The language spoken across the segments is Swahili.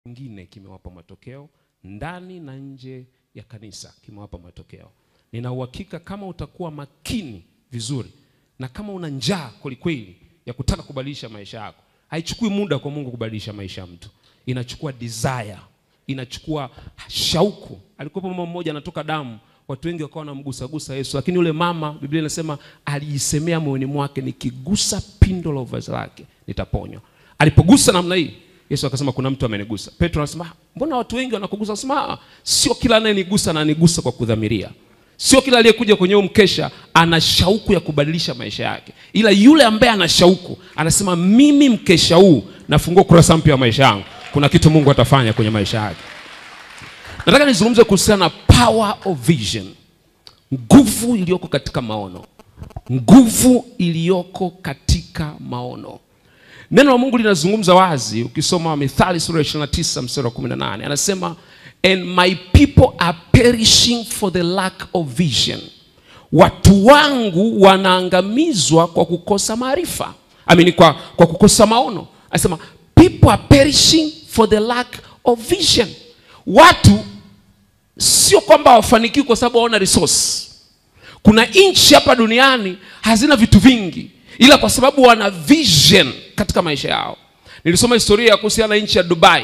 kingine kimewapa matokeo ndani na nje ya kanisa kimewapa matokeo. Nina uhakika kama utakuwa makini vizuri na kama una njaa kwelikweli ya kutaka kubadilisha maisha yako, haichukui muda kwa Mungu kubadilisha maisha ya mtu, inachukua desire, inachukua shauku. Alikuwepo mama mmoja anatoka damu, watu wengi wakawa wanamgusagusa Yesu, lakini yule mama, Biblia inasema alijisemea moyoni mwake, nikigusa pindo la vazi lake nitaponywa. Alipogusa namna hii Yesu akasema kuna mtu amenigusa. Petro anasema mbona watu wengi wanakugusa? Anasema "Ah, sio kila anayenigusa na anigusa kwa kudhamiria. Sio kila aliyekuja kwenye huu mkesha ana shauku ya kubadilisha maisha yake, ila yule ambaye ana shauku anasema mimi mkesha huu nafungua kurasa mpya wa maisha yangu, kuna kitu Mungu atafanya kwenye maisha yake. Nataka nizungumze kuhusiana na power of vision, nguvu iliyoko katika maono, nguvu iliyoko katika maono. Neno la Mungu linazungumza wazi, ukisoma Mithali sura ya 29 mstari wa 18, anasema and my people are perishing for the lack of vision, watu wangu wanaangamizwa kwa kukosa maarifa, amini kwa, kwa kukosa maono. Anasema people are perishing for the lack of vision. Watu sio kwamba hawafanikiwi kwa sababu hawana resource. Kuna nchi hapa duniani hazina vitu vingi, ila kwa sababu wana vision katika maisha yao. Nilisoma historia ya kuhusiana na nchi ya Dubai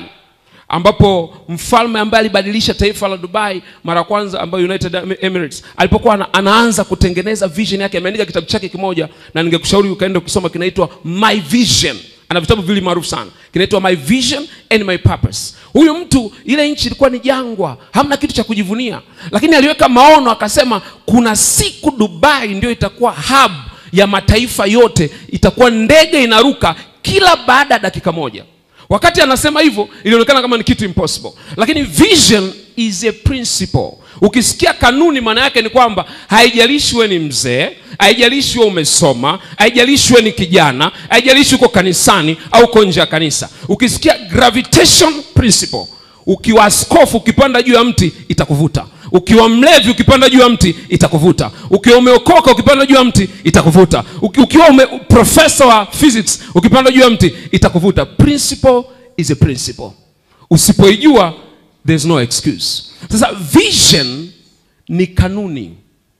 ambapo mfalme ambaye alibadilisha taifa la Dubai mara ya kwanza, ambayo United Emirates, alipokuwa ana, anaanza kutengeneza vision yake, ameandika kitabu chake kimoja, na ningekushauri ukaenda ukisoma, kinaitwa My Vision. Ana vitabu viwili maarufu sana, kinaitwa My Vision and My Purpose. Huyu mtu, ile nchi ilikuwa ni jangwa, hamna kitu cha kujivunia, lakini aliweka maono, akasema kuna siku Dubai ndio itakuwa hub ya mataifa yote, itakuwa ndege inaruka kila baada ya dakika moja. Wakati anasema hivyo ilionekana kama ni kitu impossible, lakini vision is a principle. Ukisikia kanuni, maana yake ni kwamba haijalishi wewe ni mzee, haijalishi wewe umesoma, haijalishi wewe ni kijana, haijalishi uko kanisani au uko nje ya kanisa. Ukisikia gravitation principle, ukiwa askofu ukipanda juu ya mti itakuvuta ukiwa mlevi ukipanda juu ya mti itakuvuta. Ukiwa umeokoka ukipanda juu ya mti itakuvuta. Uki, ukiwa ume, profesa wa physics ukipanda juu ya mti itakuvuta. Principle is a principle. Usipoijua there's no excuse. Sasa vision ni kanuni,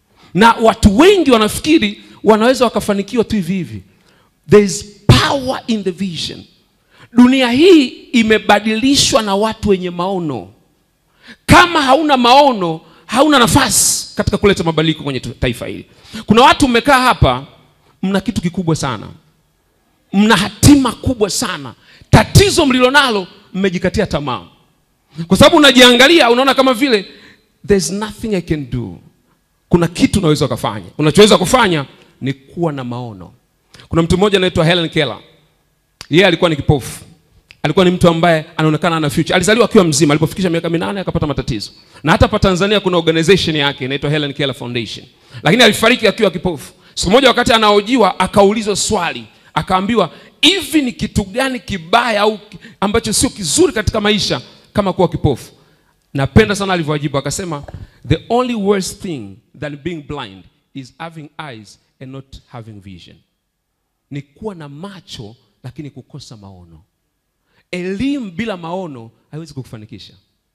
na watu wengi wanafikiri wanaweza wakafanikiwa tu hivi hivi. There is power in the vision. Dunia hii imebadilishwa na watu wenye maono. Kama hauna maono, hauna nafasi katika kuleta mabadiliko kwenye taifa hili. Kuna watu mmekaa hapa, mna kitu kikubwa sana, mna hatima kubwa sana. Tatizo mlilonalo, mmejikatia tamaa, kwa sababu unajiangalia, unaona kama vile there's nothing I can do. Kuna kitu unaweza ukafanya. Unachoweza kufanya ni kuwa na maono. Kuna mtu mmoja anaitwa Helen Keller, yeye alikuwa ni kipofu alikuwa ni mtu ambaye anaonekana ana future. Alizaliwa akiwa mzima, alipofikisha miaka minane akapata matatizo, na hata hapa Tanzania kuna organization yake inaitwa Helen Keller Foundation, lakini alifariki akiwa kipofu. Siku moja wakati anaojiwa, akaulizwa swali, akaambiwa hivi, ni kitu gani kibaya au ambacho sio kizuri katika maisha kama kuwa kipofu? Napenda sana alivyojibu, akasema the only worst thing than being blind is having eyes and not having vision, ni kuwa na macho lakini kukosa maono. Elimu bila maono haiwezi kukufanikisha.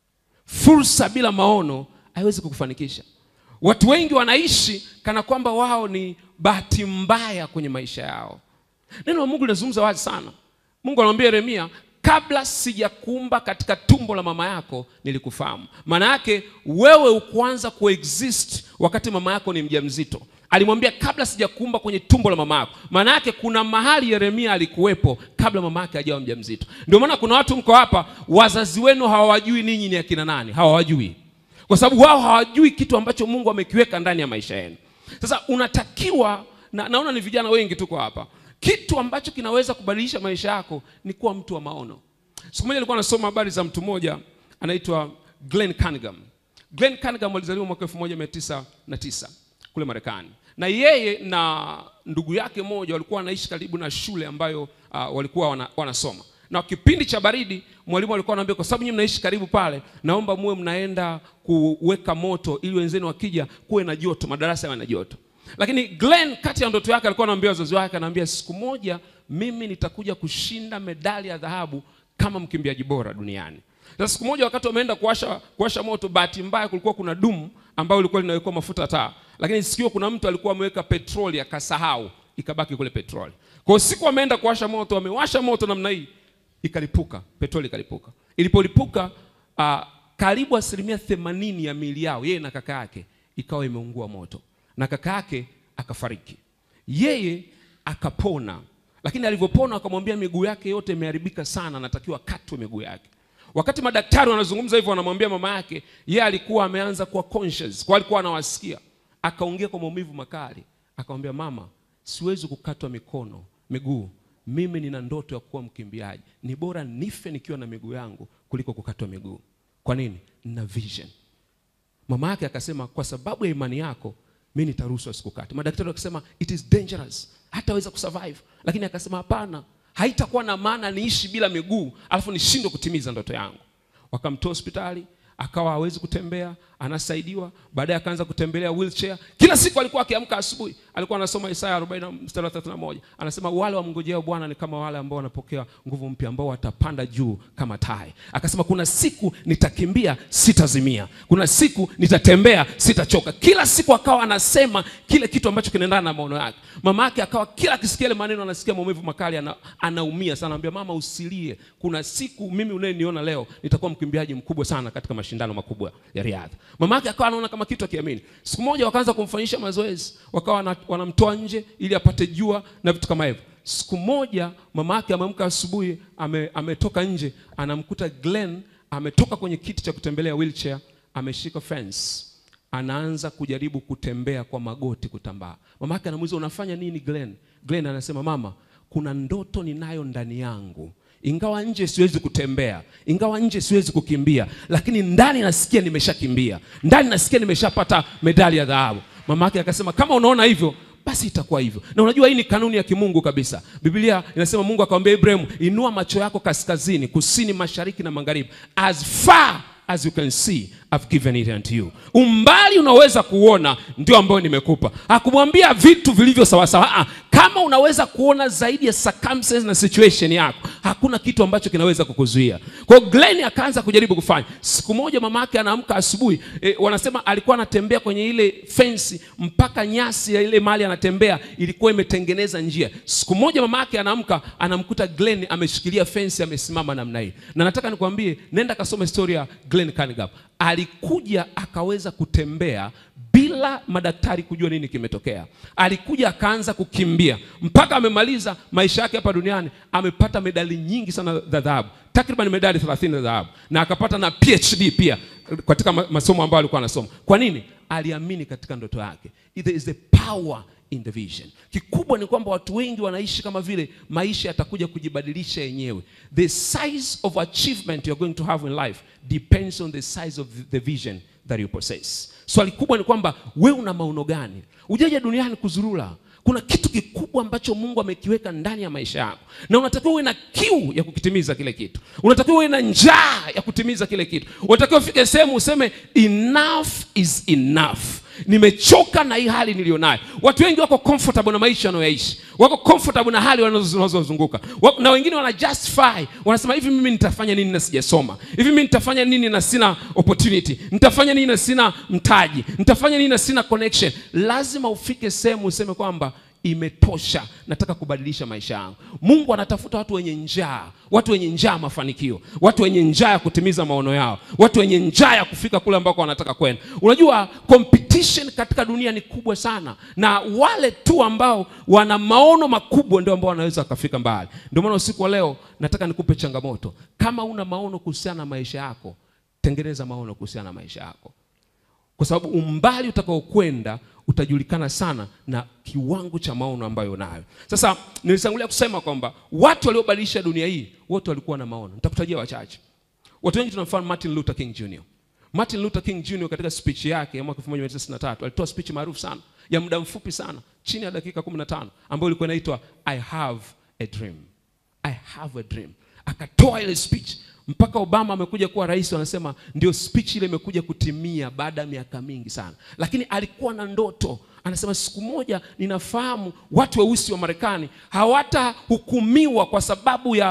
Fursa bila maono haiwezi kukufanikisha. Watu wengi wanaishi kana kwamba wao ni bahati mbaya kwenye maisha yao. Neno la Mungu linazungumza wazi sana. Mungu anamwambia Yeremia, kabla sijakuumba katika tumbo la mama yako nilikufahamu. Maana yake wewe ukuanza kuexist wakati mama yako ni mjamzito alimwambia kabla sijakuumba kwenye tumbo la mama yako. Maana yake kuna mahali Yeremia alikuwepo kabla mama yake hajawa mjamzito. Ndio maana kuna watu mko hapa, wazazi wenu hawawajui ninyi ni akina nani, hawawajui kwa sababu wao hawajui kitu ambacho Mungu amekiweka ndani ya maisha yenu. Sasa unatakiwa na, naona ni vijana wengi tuko hapa, kitu ambacho kinaweza kubadilisha maisha yako ni kuwa mtu wa maono. Siku moja nilikuwa nasoma habari za mtu mmoja anaitwa Glenn Cunningham. Glenn Cunningham alizaliwa mwaka 1909 kule Marekani na yeye na ndugu yake mmoja walikuwa wanaishi karibu na shule ambayo uh, walikuwa wana, wanasoma na kipindi cha baridi mwalimu alikuwa anaambia, kwa sababu nyinyi mnaishi karibu pale, naomba muwe mnaenda kuweka moto ili wenzenu wakija kuwe na joto, madarasa yawe na joto. Lakini Glenn, kati ya ndoto yake, alikuwa anaambia wazazi wake, anaambia siku moja mimi nitakuja kushinda medali ya dhahabu kama mkimbiaji bora duniani. Sasa siku moja wakati wameenda kuwasha kuwasha moto, bahati mbaya kulikuwa kuna dumu ambayo ilikuwa linawekwa mafuta taa, lakini sikio kuna mtu alikuwa ameweka petroli akasahau, ikabaki kule petroli. Kwa hiyo siku wameenda kuwasha moto, wamewasha moto namna hii, ikalipuka, petroli ikalipuka. Ilipolipuka uh, karibu asilimia themanini ya miili yao yeye na kaka yake ikawa imeungua moto, na kaka yake akafariki, yeye akapona. Lakini alivyopona akamwambia miguu yake yote imeharibika sana, anatakiwa katwe miguu yake. Wakati madaktari wanazungumza hivyo, wanamwambia mama yake, yeye alikuwa ameanza kuwa conscious, kwa alikuwa anawasikia. Akaongea kwa maumivu makali, akamwambia mama, siwezi kukatwa mikono miguu, mimi nina ndoto ya kuwa mkimbiaji, ni bora nife nikiwa na miguu yangu kuliko kukatwa miguu. Kwa nini? Nina vision. Mama yake akasema, kwa sababu ya imani yako mimi nitaruhusu asikukate. Madaktari wakasema it is dangerous, hataweza kusurvive, lakini akasema hapana, haitakuwa na maana niishi bila miguu alafu nishindwe kutimiza ndoto yangu. Wakamtoa hospitali, akawa hawezi kutembea, anasaidiwa. Baadaye akaanza kutembelea wheelchair. Kila siku alikuwa akiamka asubuhi, alikuwa anasoma Isaya 40 mstari wa 31, anasema wale wamngojeo Bwana ni kama wale ambao wanapokea nguvu mpya, ambao watapanda juu kama tai. Akasema kuna siku nitakimbia, sitazimia, kuna siku nitatembea, sitachoka. Kila siku akawa anasema kile kitu ambacho kinaendana na maono yake. Mama yake akawa kila akisikia ile maneno anasikia maumivu makali, ana, anaumia sana. Anambia mama, usilie, kuna siku mimi unayeniona leo nitakuwa mkimbiaji mkubwa sana katika mashindano makubwa ya riadha. Mama yake akawa anaona kama kitu akiamini. Siku moja wakaanza kumfanyisha mazoezi, wakawa wanamtoa nje ili apate jua na vitu kama hivyo. Siku moja mama yake ameamka asubuhi, ame, ametoka nje, anamkuta Glenn ametoka kwenye kiti cha kutembelea wheelchair, ameshika fence, anaanza kujaribu kutembea kwa magoti, kutambaa. Mama yake anamuuliza unafanya nini Glenn? Glenn anasema mama, kuna ndoto ninayo ndani yangu ingawa nje siwezi kutembea, ingawa nje siwezi kukimbia, lakini ndani nasikia nimeshakimbia, ndani nasikia nimeshapata medali ya dhahabu. Mama yake akasema kama unaona hivyo basi itakuwa hivyo. Na unajua hii ni kanuni ya kimungu kabisa. Biblia inasema Mungu akamwambia Ibrahimu, inua macho yako kaskazini, kusini, mashariki na magharibi, as far as you can see I've given it unto you. Umbali unaweza kuona ndio ambayo nimekupa. Hakumwambia vitu vilivyo sawasawa. Ah, kama unaweza kuona zaidi ya circumstance na situation yako, hakuna kitu ambacho kinaweza kukuzuia. Kwa hiyo Glenn akaanza kujaribu kufanya. Siku moja mama yake anaamka asubuhi, e, wanasema alikuwa anatembea kwenye ile fence mpaka nyasi ya ile mali anatembea ilikuwa imetengeneza njia. Siku moja mama yake anaamka, anamkuta Glenn ameshikilia fence, amesimama namna hii. Na nataka nikwambie, nenda kasome story ya Glenn Carnegie alikuja akaweza kutembea bila madaktari kujua nini kimetokea. Alikuja akaanza kukimbia mpaka amemaliza maisha yake hapa duniani. Amepata medali nyingi sana za dhahabu, takriban medali 30 za dhahabu, na akapata na PhD pia katika masomo ambayo alikuwa anasoma. Kwa nini? Aliamini katika ndoto yake. There is the power in the vision. Kikubwa ni kwamba watu wengi wanaishi kama vile maisha yatakuja kujibadilisha yenyewe. The size of achievement you are going to have in life depends on the size of the vision that you possess. Swali kubwa ni kwamba wewe una maono gani? Ujaja duniani kuzurula. Kuna kitu kikubwa ambacho Mungu amekiweka ndani ya maisha yako, na unatakiwa uwe na kiu ya kukitimiza kile kitu. Unatakiwa uwe na njaa ya kutimiza kile kitu. Unatakiwa ufike sehemu useme enough is enough. Nimechoka na hii hali nilionayo. Watu wengi wako comfortable na maisha wanayoishi, wako comfortable na hali wanazozunguka, na wengine wana justify, wanasema hivi, mimi nitafanya nini na sijasoma? Hivi mimi nitafanya nini na sina opportunity? Nitafanya nini na sina mtaji? Nitafanya nini na sina connection? Lazima ufike sehemu useme kwamba imetosha, nataka kubadilisha maisha yangu. Mungu anatafuta watu wenye njaa, watu wenye njaa mafanikio, watu wenye njaa ya kutimiza maono yao, watu wenye njaa ya kufika kule ambako wanataka kwenda. Unajua competition katika dunia ni kubwa sana, na wale tu ambao wana maono makubwa ndio ambao wanaweza wakafika mbali. Ndio maana usiku wa leo nataka nikupe changamoto. Kama una maono kuhusiana na maisha yako, tengeneza maono kuhusiana na maisha yako kwa sababu umbali utakaokwenda utajulikana sana na kiwango cha maono ambayo unayo. Sasa nilitangulia kusema kwamba watu waliobadilisha dunia hii wote walikuwa na maono. Nitakutajia wachache. Watu wengi tunamfahamu Martin Luther King Jr. Martin Luther King Jr. katika speech yake ya mwaka 1963 alitoa speech maarufu sana ya muda mfupi sana chini ya dakika 15 ambayo ilikuwa inaitwa I have a dream. I have a dream. Akatoa ile speech mpaka Obama amekuja kuwa rais, wanasema ndio speech ile imekuja kutimia baada ya miaka mingi sana, lakini alikuwa na ndoto. Anasema siku moja ninafahamu watu weusi wa Marekani hawatahukumiwa kwa sababu ya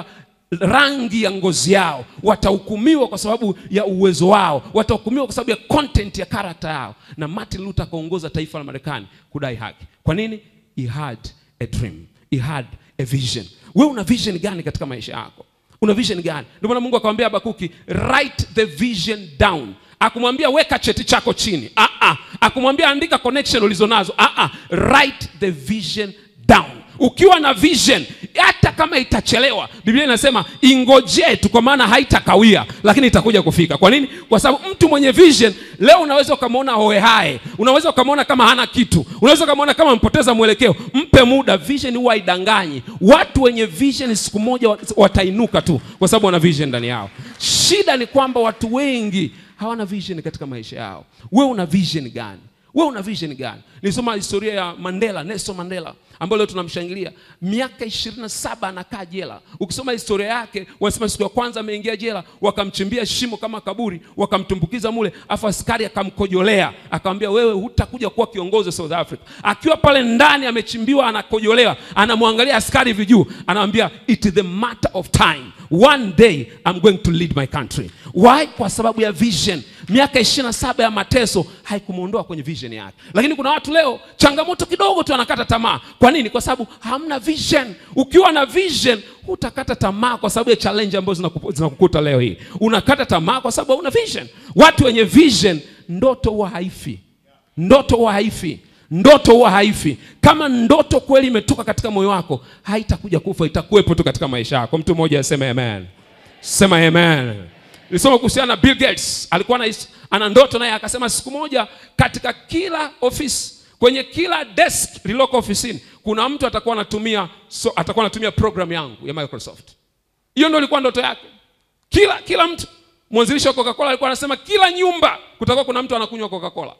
rangi ya ngozi yao watahukumiwa kwa sababu ya uwezo wao watahukumiwa kwa sababu ya content ya karakta yao na martin luther akaongoza taifa la marekani kudai haki kwa nini he had a dream he had a vision wewe una vision gani katika maisha yako una vision gani ndio maana mungu akamwambia habakuki write the vision down akumwambia weka cheti chako chini ah, ah. akumwambia andika connection ulizonazo ah, ah. write the vision down ukiwa na vision hata kama itachelewa biblia inasema ingojee tu kwa maana haitakawia lakini itakuja kufika kwa nini kwa sababu mtu mwenye vision leo unaweza ukamwona hoehae unaweza ukamwona kama hana kitu unaweza ukamwona kama mpoteza mwelekeo mpe muda vision huwa haidanganyi watu wenye vision siku moja wat- watainuka tu kwa sababu wana vision ndani yao shida ni kwamba watu wengi hawana vision katika maisha yao wewe una vision gani wewe una vision gani nilisoma historia ya mandela nelson mandela ambayo leo tunamshangilia miaka 27 anakaa jela ukisoma historia yake wanasema siku ya kwanza ameingia jela wakamchimbia shimo kama kaburi wakamtumbukiza mule afu askari akamkojolea akamwambia wewe hutakuja kuwa kiongozi wa south africa akiwa pale ndani amechimbiwa anakojolewa anamwangalia askari vijuu anamwambia it is the matter of time one day I'm going to lead my country why kwa sababu ya vision miaka 27 ya mateso haikumwondoa kwenye vision yake lakini kuna watu leo changamoto kidogo tu anakata tamaa kwa nini kwa sababu hamna vision ukiwa na vision hutakata tamaa kwa sababu ya challenge ambazo zinakupu- zinakukuta leo hii unakata tamaa kwa sababu hauna vision watu wenye vision ndoto huwa haifi ndoto huwa haifi ndoto huwa haifi kama ndoto kweli imetoka katika moyo wako haitakuja kufa itakuwepo tu katika maisha yako mtu mmoja aseme amen sema amen nilisoma kuhusiana na bill gates alikuwa na, ana ndoto naye akasema siku moja katika kila ofisi kwenye kila desk lililoko ofisini kuna mtu atakuwa anatumia so, atakuwa anatumia program yangu ya microsoft hiyo ndio ilikuwa ndoto yake kila kila mtu mwanzilishi wa coca-cola alikuwa anasema kila nyumba kutakuwa kuna mtu anakunywa coca-cola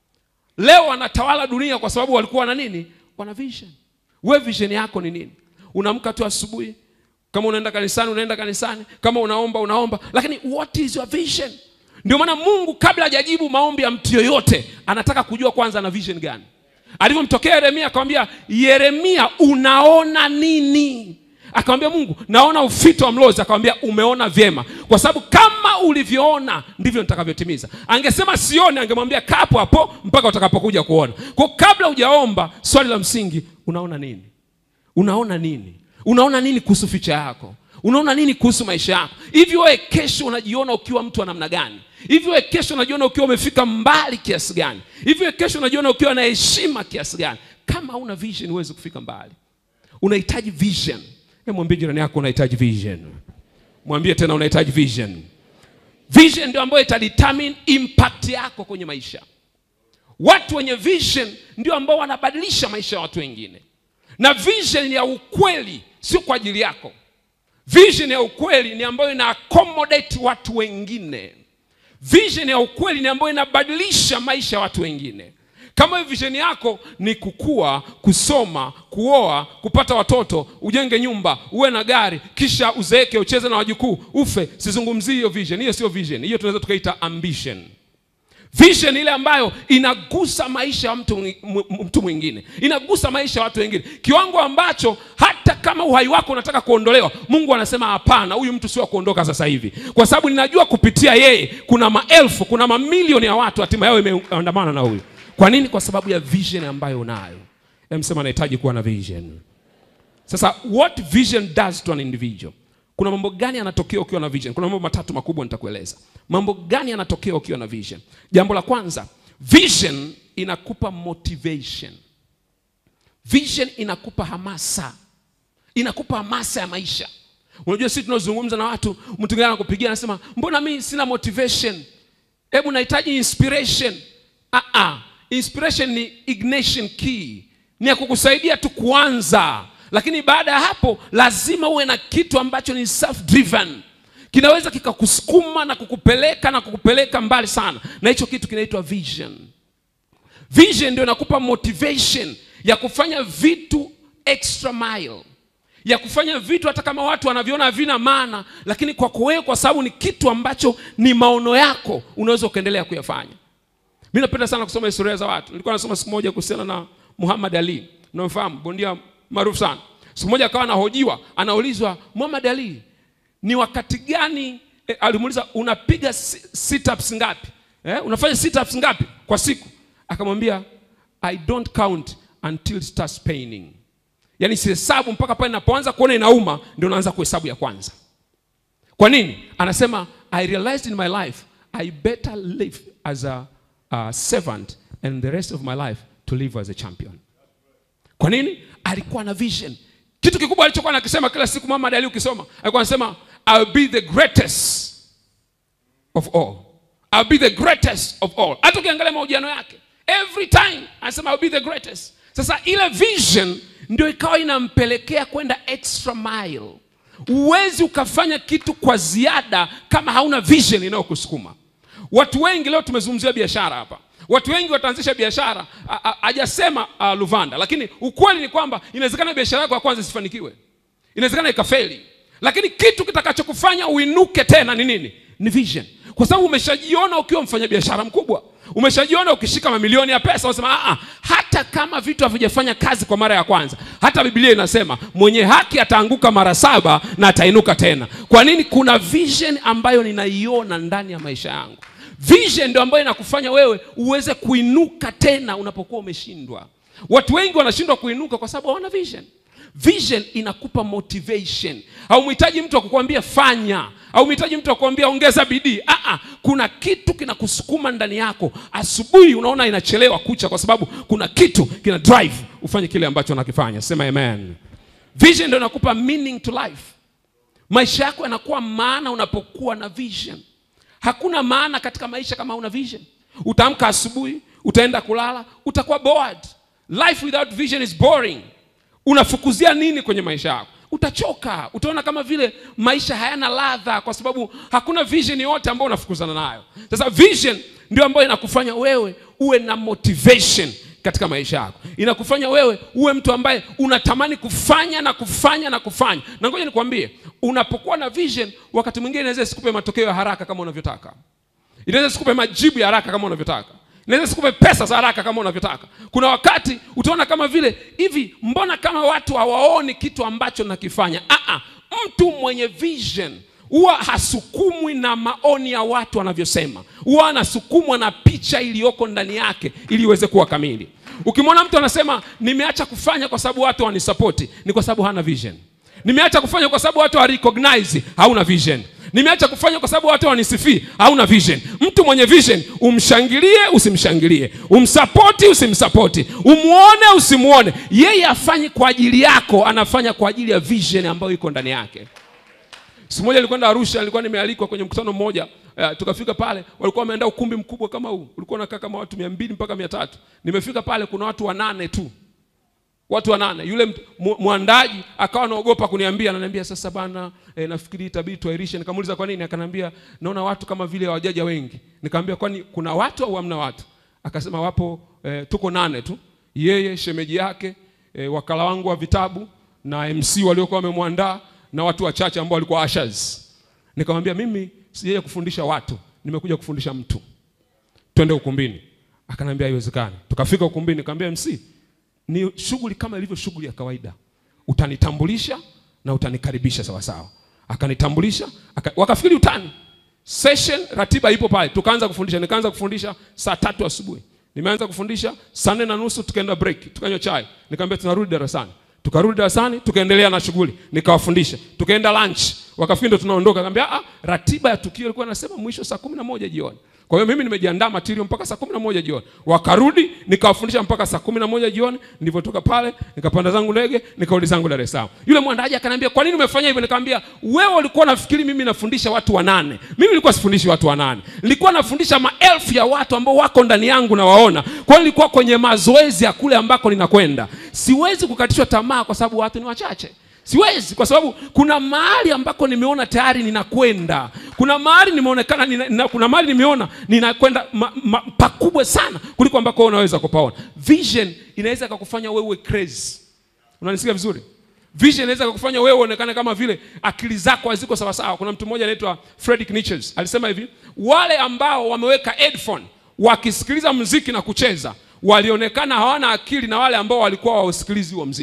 leo wanatawala dunia kwa sababu walikuwa na nini wana vision we vision yako ni nini unaamka tu asubuhi kama unaenda kanisani unaenda kanisani kama unaomba unaomba lakini what is your vision ndio maana mungu kabla hajajibu maombi ya mtu yoyote anataka kujua kwanza ana vision gani alivyomtokea yeremia akamwambia yeremia unaona nini akamwambia mungu naona ufito wa mlozi akamwambia umeona vyema kwa sababu kama ulivyoona ndivyo nitakavyotimiza angesema sione angemwambia kapo hapo mpaka utakapokuja kuona kwa kabla hujaomba swali la msingi unaona nini unaona nini unaona nini kuhusu ficha yako unaona nini kuhusu maisha yako hivi wewe kesho unajiona ukiwa mtu wa namna gani hivi wewe kesho unajiona ukiwa umefika mbali kiasi gani hivi wewe kesho unajiona ukiwa na heshima kiasi gani kama hauna vision huwezi kufika mbali unahitaji vision Hebu mwambie jirani yako unahitaji vision mwambie tena unahitaji vision vision ndio ambayo itadetermine impact yako kwenye maisha watu wenye vision ndio ambao wanabadilisha maisha ya watu wengine na vision ya ukweli sio kwa ajili yako vision ya ukweli ni ambayo ina accommodate watu wengine vision ya ukweli ni ambayo inabadilisha maisha ya watu wengine kama hiyo vision yako ni kukua kusoma kuoa kupata watoto ujenge nyumba uwe na gari kisha uzeeke ucheze na wajukuu ufe sizungumzii hiyo vision hiyo sio vision hiyo tunaweza tukaita ambition vision ile ambayo inagusa maisha ya mtu, mwi- mw- mtu mwingine inagusa maisha ya watu wengine kiwango ambacho hata kama uhai wako unataka kuondolewa mungu anasema hapana huyu mtu sio wa kuondoka sasa hivi kwa sababu ninajua kupitia yeye kuna maelfu kuna mamilioni ya watu hatima yao imeandamana na huyu kwa nini kwa sababu ya vision ambayo unayo msema anahitaji kuwa na vision sasa what vision does to an individual kuna mambo gani yanatokea ukiwa na vision kuna mambo matatu makubwa nitakueleza mambo gani yanatokea ukiwa na vision jambo la kwanza vision inakupa motivation vision inakupa hamasa inakupa hamasa ya maisha unajua sisi tunazungumza na watu mtu mwingine anakupigia anasema mbona mimi sina motivation hebu nahitaji inspiration ah -ah. inspiration ni ignition key ni ya kukusaidia tu kuanza lakini baada ya hapo lazima uwe na kitu ambacho ni self driven kinaweza kikakusukuma na kukupeleka na kukupeleka mbali sana na hicho kitu kinaitwa vision vision ndio inakupa motivation ya kufanya vitu extra mile ya kufanya vitu hata kama watu wanaviona havina maana lakini kwako wewe kwa sababu ni kitu ambacho ni maono yako unaweza ukaendelea kuyafanya mi napenda sana kusoma historia za watu nilikuwa nasoma siku moja kuhusiana na muhammad ali unamfahamu bondia maarufu sana siku moja akawa anahojiwa anaulizwa muhammad ali ni wakati gani eh, alimuuliza unapiga si- sit-ups ngapi eh, unafanya sit-ups ngapi kwa siku akamwambia i don't count until it starts paining yaani sihesabu mpaka pale napoanza kuona inauma ndio naanza kuhesabu ya kwanza kwa nini anasema i realized in my life i better live as a, a servant and the rest of my life to live as a champion kwa nini alikuwa na vision kitu kikubwa alichokuwa nakisema kila siku mama ali ukisoma alikuwa anasema I'll be the greatest of all I'll be the greatest of all hata ukiangalia mahojiano yake every time anasema I'll be the greatest sasa ile vision ndio ikawa inampelekea kwenda extra mile huwezi ukafanya kitu kwa ziada kama hauna vision inayokusukuma watu wengi leo tumezungumzia biashara hapa watu wengi wataanzisha biashara a- a- hajasema uh, luvanda lakini ukweli ni kwamba inawezekana biashara yako ya kwanza isifanikiwe inawezekana ikafeli lakini kitu kitakachokufanya uinuke tena ni nini ni vision kwa sababu umeshajiona ukiwa mfanyabiashara mkubwa umeshajiona ukishika mamilioni ya pesa unasema "Ah, ah, hata kama vitu havijafanya kazi kwa mara ya kwanza hata biblia inasema mwenye haki ataanguka mara saba na atainuka tena kwa nini kuna vision ambayo ninaiona ndani ya maisha yangu vision ndio ambayo inakufanya wewe uweze kuinuka tena unapokuwa umeshindwa watu wengi wanashindwa kuinuka kwa sababu hawana vision vision inakupa motivation haumhitaji mtu akukwambia fanya haumhitaji mtu akukwambia ongeza bidii Aa, kuna kitu kinakusukuma ndani yako asubuhi unaona inachelewa kucha kwa sababu kuna kitu kina drive ufanye kile ambacho unakifanya sema amen vision ndio inakupa meaning to life maisha yako yanakuwa maana unapokuwa na vision hakuna maana katika maisha kama una vision utaamka asubuhi utaenda kulala utakuwa bored life without vision is boring unafukuzia nini kwenye maisha yako utachoka utaona kama vile maisha hayana ladha kwa sababu hakuna vision yote ambayo unafukuzana nayo sasa vision ndio ambayo inakufanya wewe uwe na motivation katika maisha yako inakufanya wewe uwe mtu ambaye unatamani kufanya na kufanya na kufanya na ngoja nikwambie unapokuwa na vision wakati mwingine inaweza isikupe matokeo ya haraka kama unavyotaka inaweza isikupe majibu ya haraka kama unavyotaka inaweza isikupe pesa za haraka kama unavyotaka kuna wakati utaona kama vile hivi mbona kama watu hawaoni kitu ambacho nakifanya Aa, mtu mwenye vision huwa hasukumwi na maoni ya watu wanavyosema huwa anasukumwa na picha iliyoko ndani yake ili iweze kuwa kamili ukimwona mtu anasema nimeacha kufanya kwa sababu watu wanisapoti ni kwa sababu hana vision nimeacha kufanya kwa sababu watu harecognize hauna vision nimeacha kufanya kwa sababu watu wanisifii hauna vision mtu mwenye vision umshangilie usimshangilie umsapoti usimsapoti umuone usimuone yeye afanyi kwa ajili yako anafanya kwa ajili ya vision ambayo iko ndani yake siku moja nilikwenda arusha nilikuwa nimealikwa kwenye mkutano mmoja uh, tukafika pale walikuwa wameenda ukumbi mkubwa kama huu ulikuwa unakaa kama watu mia mbili mpaka mia tatu nimefika pale kuna watu wanane tu watu wanane yule mt- mu- mwandaji akawa anaogopa kuniambia ananiambia sasa bana e, nafikiri itabidi tuairishe nikamuuliza kwa nini akaniambia naona watu kama vile hawajaja wengi nikamwambia kwani kuna watu au hamna watu akasema wapo e, tuko nane tu yeye shemeji yake e, wakala wangu wa vitabu na mc waliokuwa wamemwandaa na watu wachache ambao walikuwa ushers nikamwambia mimi sijaja kufundisha watu nimekuja kufundisha mtu twende ukumbini akaniambia haiwezekani tukafika ukumbini nikamwambia mc ni shughuli kama ilivyo shughuli ya kawaida utanitambulisha na utanikaribisha sawasawa akanitambulisha aka, wakafikiri utani session ratiba ipo pale tukaanza kufundisha nikaanza kufundisha saa tatu asubuhi nimeanza kufundisha saa nne na nusu tukaenda break tukanywa chai nikamwambia tunarudi darasani tukarudi darasani tukaendelea na shughuli nikawafundisha tukaenda lunch wakafikiri ndo tunaondoka kaambia ah, ratiba ya tukio ilikuwa nasema mwisho saa kumi na moja jioni kwa hiyo mimi nimejiandaa material mpaka saa kumi na moja jioni wakarudi nikawafundisha mpaka saa kumi na moja jioni nilivyotoka pale nikapanda zangu ndege nikarudi zangu dar es salaam yule mwandaji akaniambia kwa nini umefanya hivyo nikamwambia wewe ulikuwa nafikiri mimi nafundisha watu wanane mimi nilikuwa sifundishi watu wanane nilikuwa nafundisha maelfu ya watu ambao wako ndani yangu na waona kwa hiyo nilikuwa kwenye mazoezi ya kule ambako ninakwenda siwezi kukatishwa tamaa kwa sababu watu ni wachache siwezi kwa sababu kuna mahali ambako nimeona tayari ninakwenda kuna mahali nimeonekana nina, nina, kuna mahali nimeona ninakwenda ma, ma, pakubwa sana kuliko ambako wewe unaweza kupaona vision inaweza ikakufanya wewe uwe crazy unanisikia vizuri vision inaweza kukufanya wewe uonekane kama vile akili zako haziko sawasawa kuna mtu mmoja anaitwa Friedrich Nietzsche alisema hivi wale ambao wameweka headphone wakisikiliza mziki na kucheza walionekana hawana akili na wale ambao walikuwa wausikilizi huo mziki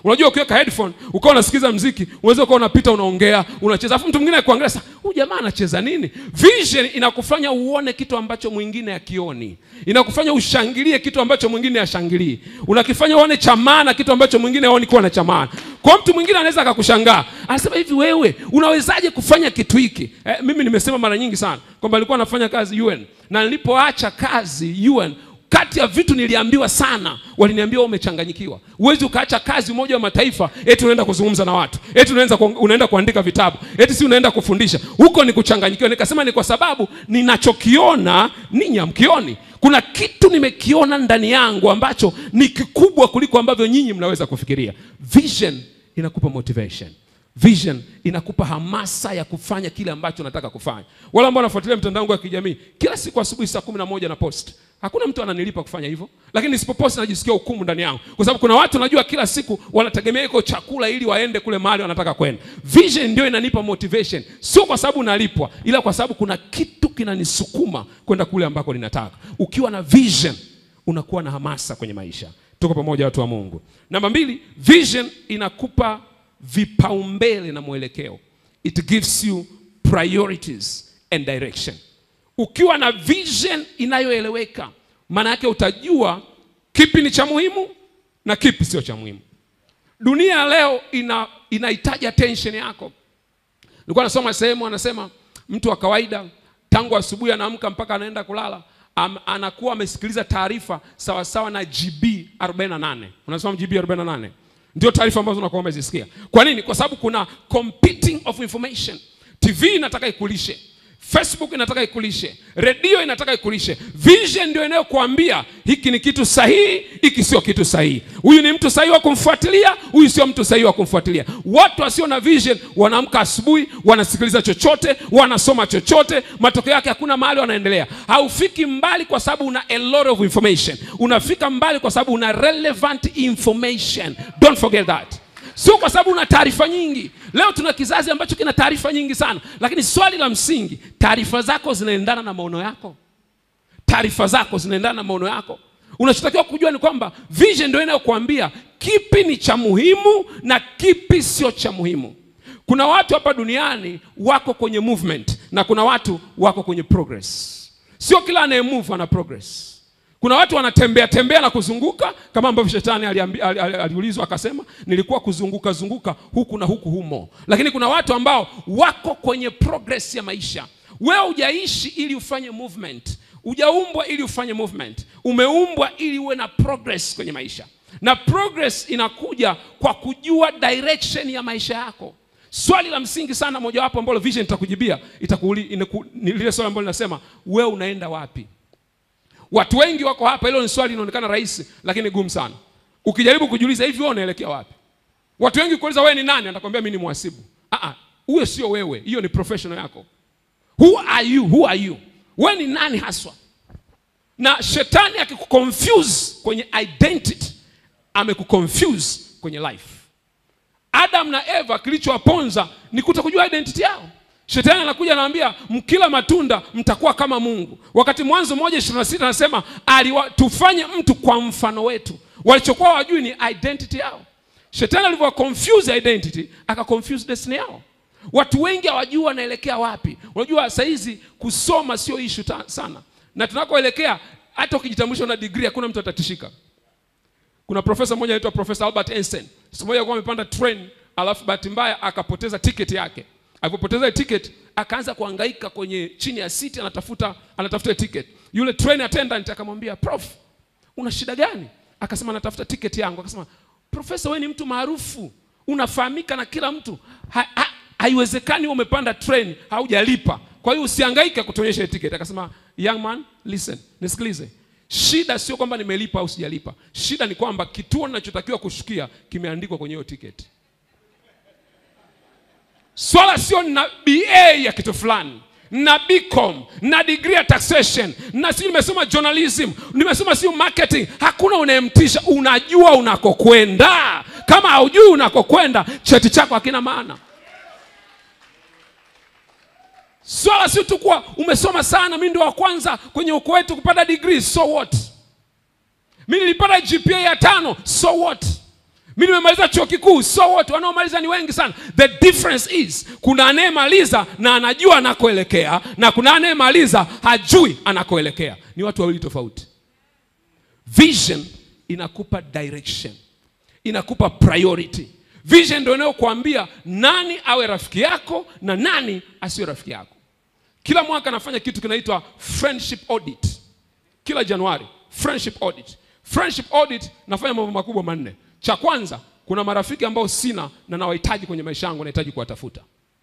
unajua ukiweka headphone ukawa unasikiza mziki unaweza ukawa unapita unaongea unacheza afu mtu mwingine akuangalia sasa huyu jamaa anacheza nini vision inakufanya uone kitu ambacho mwingine akioni inakufanya ushangilie kitu ambacho mwingine ashangilii unakifanya uone cha maana kitu ambacho mwingine aoni kuwa na cha maana kwa mtu mwingine anaweza akakushangaa anasema hivi wewe unawezaje kufanya kitu hiki eh, mimi nimesema mara nyingi sana kwamba nilikuwa nafanya kazi UN na nilipoacha kazi UN kati ya vitu niliambiwa sana waliniambia wewe umechanganyikiwa huwezi ukaacha kazi umoja wa mataifa eti unaenda kuzungumza na watu eti unaenda, ku, unaenda kuandika vitabu eti si unaenda kufundisha huko ni kuchanganyikiwa nikasema ni kwa sababu ninachokiona ninyi hamkioni kuna kitu nimekiona ndani yangu ambacho ni kikubwa kuliko ambavyo nyinyi mnaweza kufikiria vision inakupa motivation vision inakupa hamasa ya kufanya kile ambacho unataka kufanya wale ambao wanafuatilia mtandao wangu wa kijamii kila siku asubuhi saa kumi na moja na post hakuna mtu ananilipa kufanya hivyo lakini nisipopost najisikia hukumu ndani yangu kwa sababu kuna watu najua kila siku wanategemea iko chakula ili waende kule mahali wanataka kwenda vision ndio inanipa motivation sio kwa sababu nalipwa ila kwa sababu kuna kitu kinanisukuma kwenda kule ambako ninataka ukiwa na vision unakuwa na hamasa kwenye maisha tuko pamoja watu wa mungu namba mbili vision inakupa vipaumbele na mwelekeo it gives you priorities and direction ukiwa na vision inayoeleweka maana yake utajua kipi ni cha muhimu na kipi sio cha muhimu dunia ya leo ina inahitaji attention yako nilikuwa nasoma sehemu anasema mtu wa kawaida tangu asubuhi anaamka mpaka anaenda kulala am, anakuwa amesikiliza taarifa sawasawa na gb 48 unasoma gb 48 ndio taarifa ambazo unakuwa umezisikia kwa nini kwa sababu kuna competing of information tv inataka ikulishe facebook inataka ikulishe redio inataka ikulishe vision ndio inayokuambia hiki ni kitu sahihi hiki sio kitu sahihi huyu ni mtu sahihi wa kumfuatilia huyu sio mtu sahihi wa kumfuatilia watu wasio na vision wanaamka asubuhi wanasikiliza chochote wanasoma chochote matokeo yake hakuna mahali wanaendelea haufiki mbali kwa sababu una a lot of information unafika mbali kwa sababu una relevant information don't forget that sio kwa sababu una taarifa nyingi leo tuna kizazi ambacho kina taarifa nyingi sana lakini swali la msingi taarifa zako zinaendana na maono yako taarifa zako zinaendana na maono yako unachotakiwa kujua ni kwamba vision ndio inayokuambia kipi ni cha muhimu na kipi sio cha muhimu kuna watu hapa duniani wako kwenye movement na kuna watu wako kwenye progress sio kila anayemove ana progress kuna watu wanatembea tembea na kuzunguka kama ambavyo shetani aliambi- ali- ali- aliulizwa akasema nilikuwa kuzunguka zunguka huku na huku humo lakini kuna watu ambao wako kwenye progress ya maisha wewe hujaishi ili ufanye movement hujaumbwa ili ufanye movement umeumbwa ili uwe na progress kwenye maisha na progress inakuja kwa kujua direction ya maisha yako swali la msingi sana mojawapo ambalo vision itakujibia itakuuli, inaku, ni lile swali ambalo linasema wewe unaenda wapi watu wengi wako hapa hilo ni swali linaonekana rahisi lakini gumu sana ukijaribu kujiuliza hivi wewe unaelekea wapi watu wengi kuuliza wewe ni nani atakwambia mimi ni mhasibu ah ah huyo sio wewe hiyo ni professional yako who are you who are you wewe ni nani haswa na shetani akikuconfuse kwenye identity amekuconfuse kwenye life adam na eva kilichowaponza ni kutokujua identity yao shetani anakuja anaambia mkila matunda mtakuwa kama mungu wakati mwanzo moja ishirini na sita anasema aliwa- tufanye mtu kwa mfano wetu walichokuwa wajui ni identity yao shetani alivyowa confuse identity aka confuse destiny yao watu wengi hawajui wanaelekea wapi unajua sahizi kusoma sio ishu sana na tunakoelekea hata ukijitambulisha na degree hakuna mtu atatishika kuna profesa mmoja anaitwa profesa albert einstein siku moja alikuwa amepanda train alafu bahati mbaya akapoteza tiketi yake alipopoteza tiketi akaanza kuhangaika kwenye chini ya siti anatafuta anatafuta tiketi yule train attendant akamwambia prof una shida gani akasema natafuta tiketi yangu akasema profesa wewe ni mtu maarufu unafahamika na kila mtu ha, ha, haiwezekani umepanda train haujalipa kwa hiyo usihangaike kutuonyesha hiyo tiketi akasema young man listen nisikilize shida sio kwamba nimelipa au sijalipa shida ni kwamba kituo ninachotakiwa kushukia kimeandikwa kwenye hiyo tiketi swala sio na ba ya kitu fulani na bcom na degree ya taxation na si nimesoma journalism nimesoma siu marketing hakuna unayemtisha unajua unakokwenda kama haujui unakokwenda cheti chako hakina maana swala si tu kuwa umesoma sana mi ndio wa kwanza kwenye uko wetu kupata degree so what mi nilipata gpa ya tano so what mi nimemaliza chuo kikuu so wote wanaomaliza ni wengi sana the difference is kuna anayemaliza na anajua anakoelekea na kuna anayemaliza hajui anakoelekea ni watu wawili tofauti vision inakupa direction inakupa priority vision ndio inayokuambia nani awe rafiki yako na nani asiwe rafiki yako kila mwaka nafanya kitu kinaitwa friendship audit kila januari friendship audit friendship audit nafanya mambo makubwa manne cha kwanza kuna marafiki ambao sina na nawahitaji kwenye maisha yangu nahitaji kuwatafuta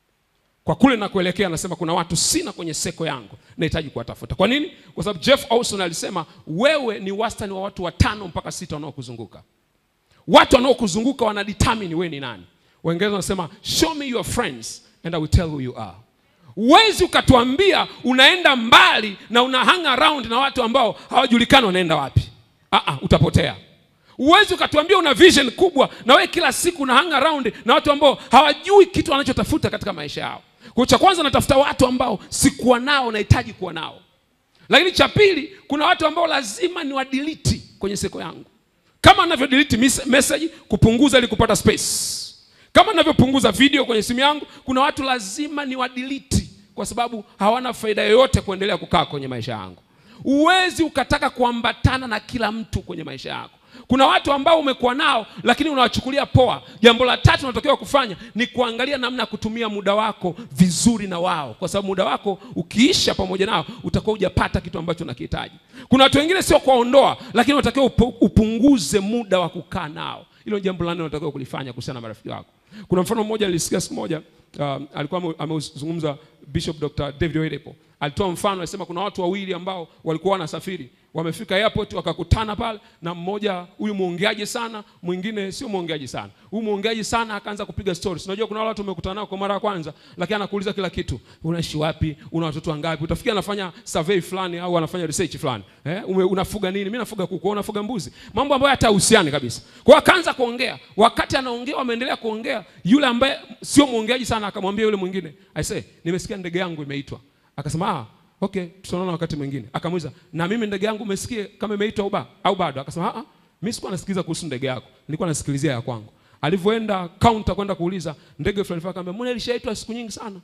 kwa kule nakuelekea nasema kuna watu sina kwenye seko yangu nahitaji kuwatafuta kwa nini kwa sababu jeff olson alisema wewe ni wastani wa watu watano mpaka sita wanaokuzunguka watu wanaokuzunguka wanadetermine wewe ni nani waingereza wanasema show me your friends and i will tell who you are huwezi ukatuambia unaenda mbali na una hang around na watu ambao hawajulikani wanaenda wapi Aa, utapotea huwezi ukatuambia una vision kubwa na wewe kila siku una hang around na watu ambao hawajui kitu wanachotafuta katika maisha yao kwa cha kwanza natafuta watu ambao sikuwa nao nahitaji kuwa nao lakini cha pili kuna watu ambao lazima ni wadiliti kwenye seko yangu kama navyodelete message kupunguza ili kupata space kama navyopunguza video kwenye simu yangu kuna watu lazima ni wadiliti kwa sababu hawana faida yoyote kuendelea kukaa kwenye maisha yangu huwezi ukataka kuambatana na kila mtu kwenye maisha yako kuna watu ambao umekuwa nao lakini unawachukulia poa jambo la tatu unatakiwa kufanya ni kuangalia namna ya kutumia muda wako vizuri na wao kwa sababu muda wako ukiisha pamoja nao utakuwa hujapata kitu ambacho unakihitaji kuna watu wengine sio kuwaondoa lakini unatakiwa upu- upunguze muda wa kukaa nao hilo ni jambo la nne unatakiwa kulifanya kuhusiana na marafiki wako kuna mfano mmoja nilisikia siku moja um, alikuwa ame- ameuzungumza bishop dr david oedepo alitoa mfano alisema kuna watu wawili ambao walikuwa wanasafiri wamefika airport wakakutana pale na mmoja huyu mwongeaji sana mwingine sio mwongeaji sana huyu mwongeaji sana akaanza kupiga stories unajua kuna wale watu umekutana nao kwa mara ya kwanza lakini anakuuliza kila kitu unaishi wapi una watoto wangapi utafikia anafanya survey fulani au anafanya research fulani eh? Ume, unafuga nini mimi nafuga kuku wewe unafuga mbuzi mambo ambayo hata husiani kabisa kwa hiyo akaanza kuongea wakati anaongea wameendelea kuongea yule ambaye sio mwongeaji sana akamwambia yule mwingine i say nimesikia ndege yangu imeitwa akasema ah okay tutaonana wakati mwingine akamuuliza na mimi ndege yangu umesikia kama imeitwa au ba- au bado akasema ah mimi sikuwa nasikiliza kuhusu ndege yako nilikuwa nasikilizia ya kwangu alivyoenda counter kwenda kuuliza ndege fulani fulani akamwambia mbona ilishaitwa siku nyingi sana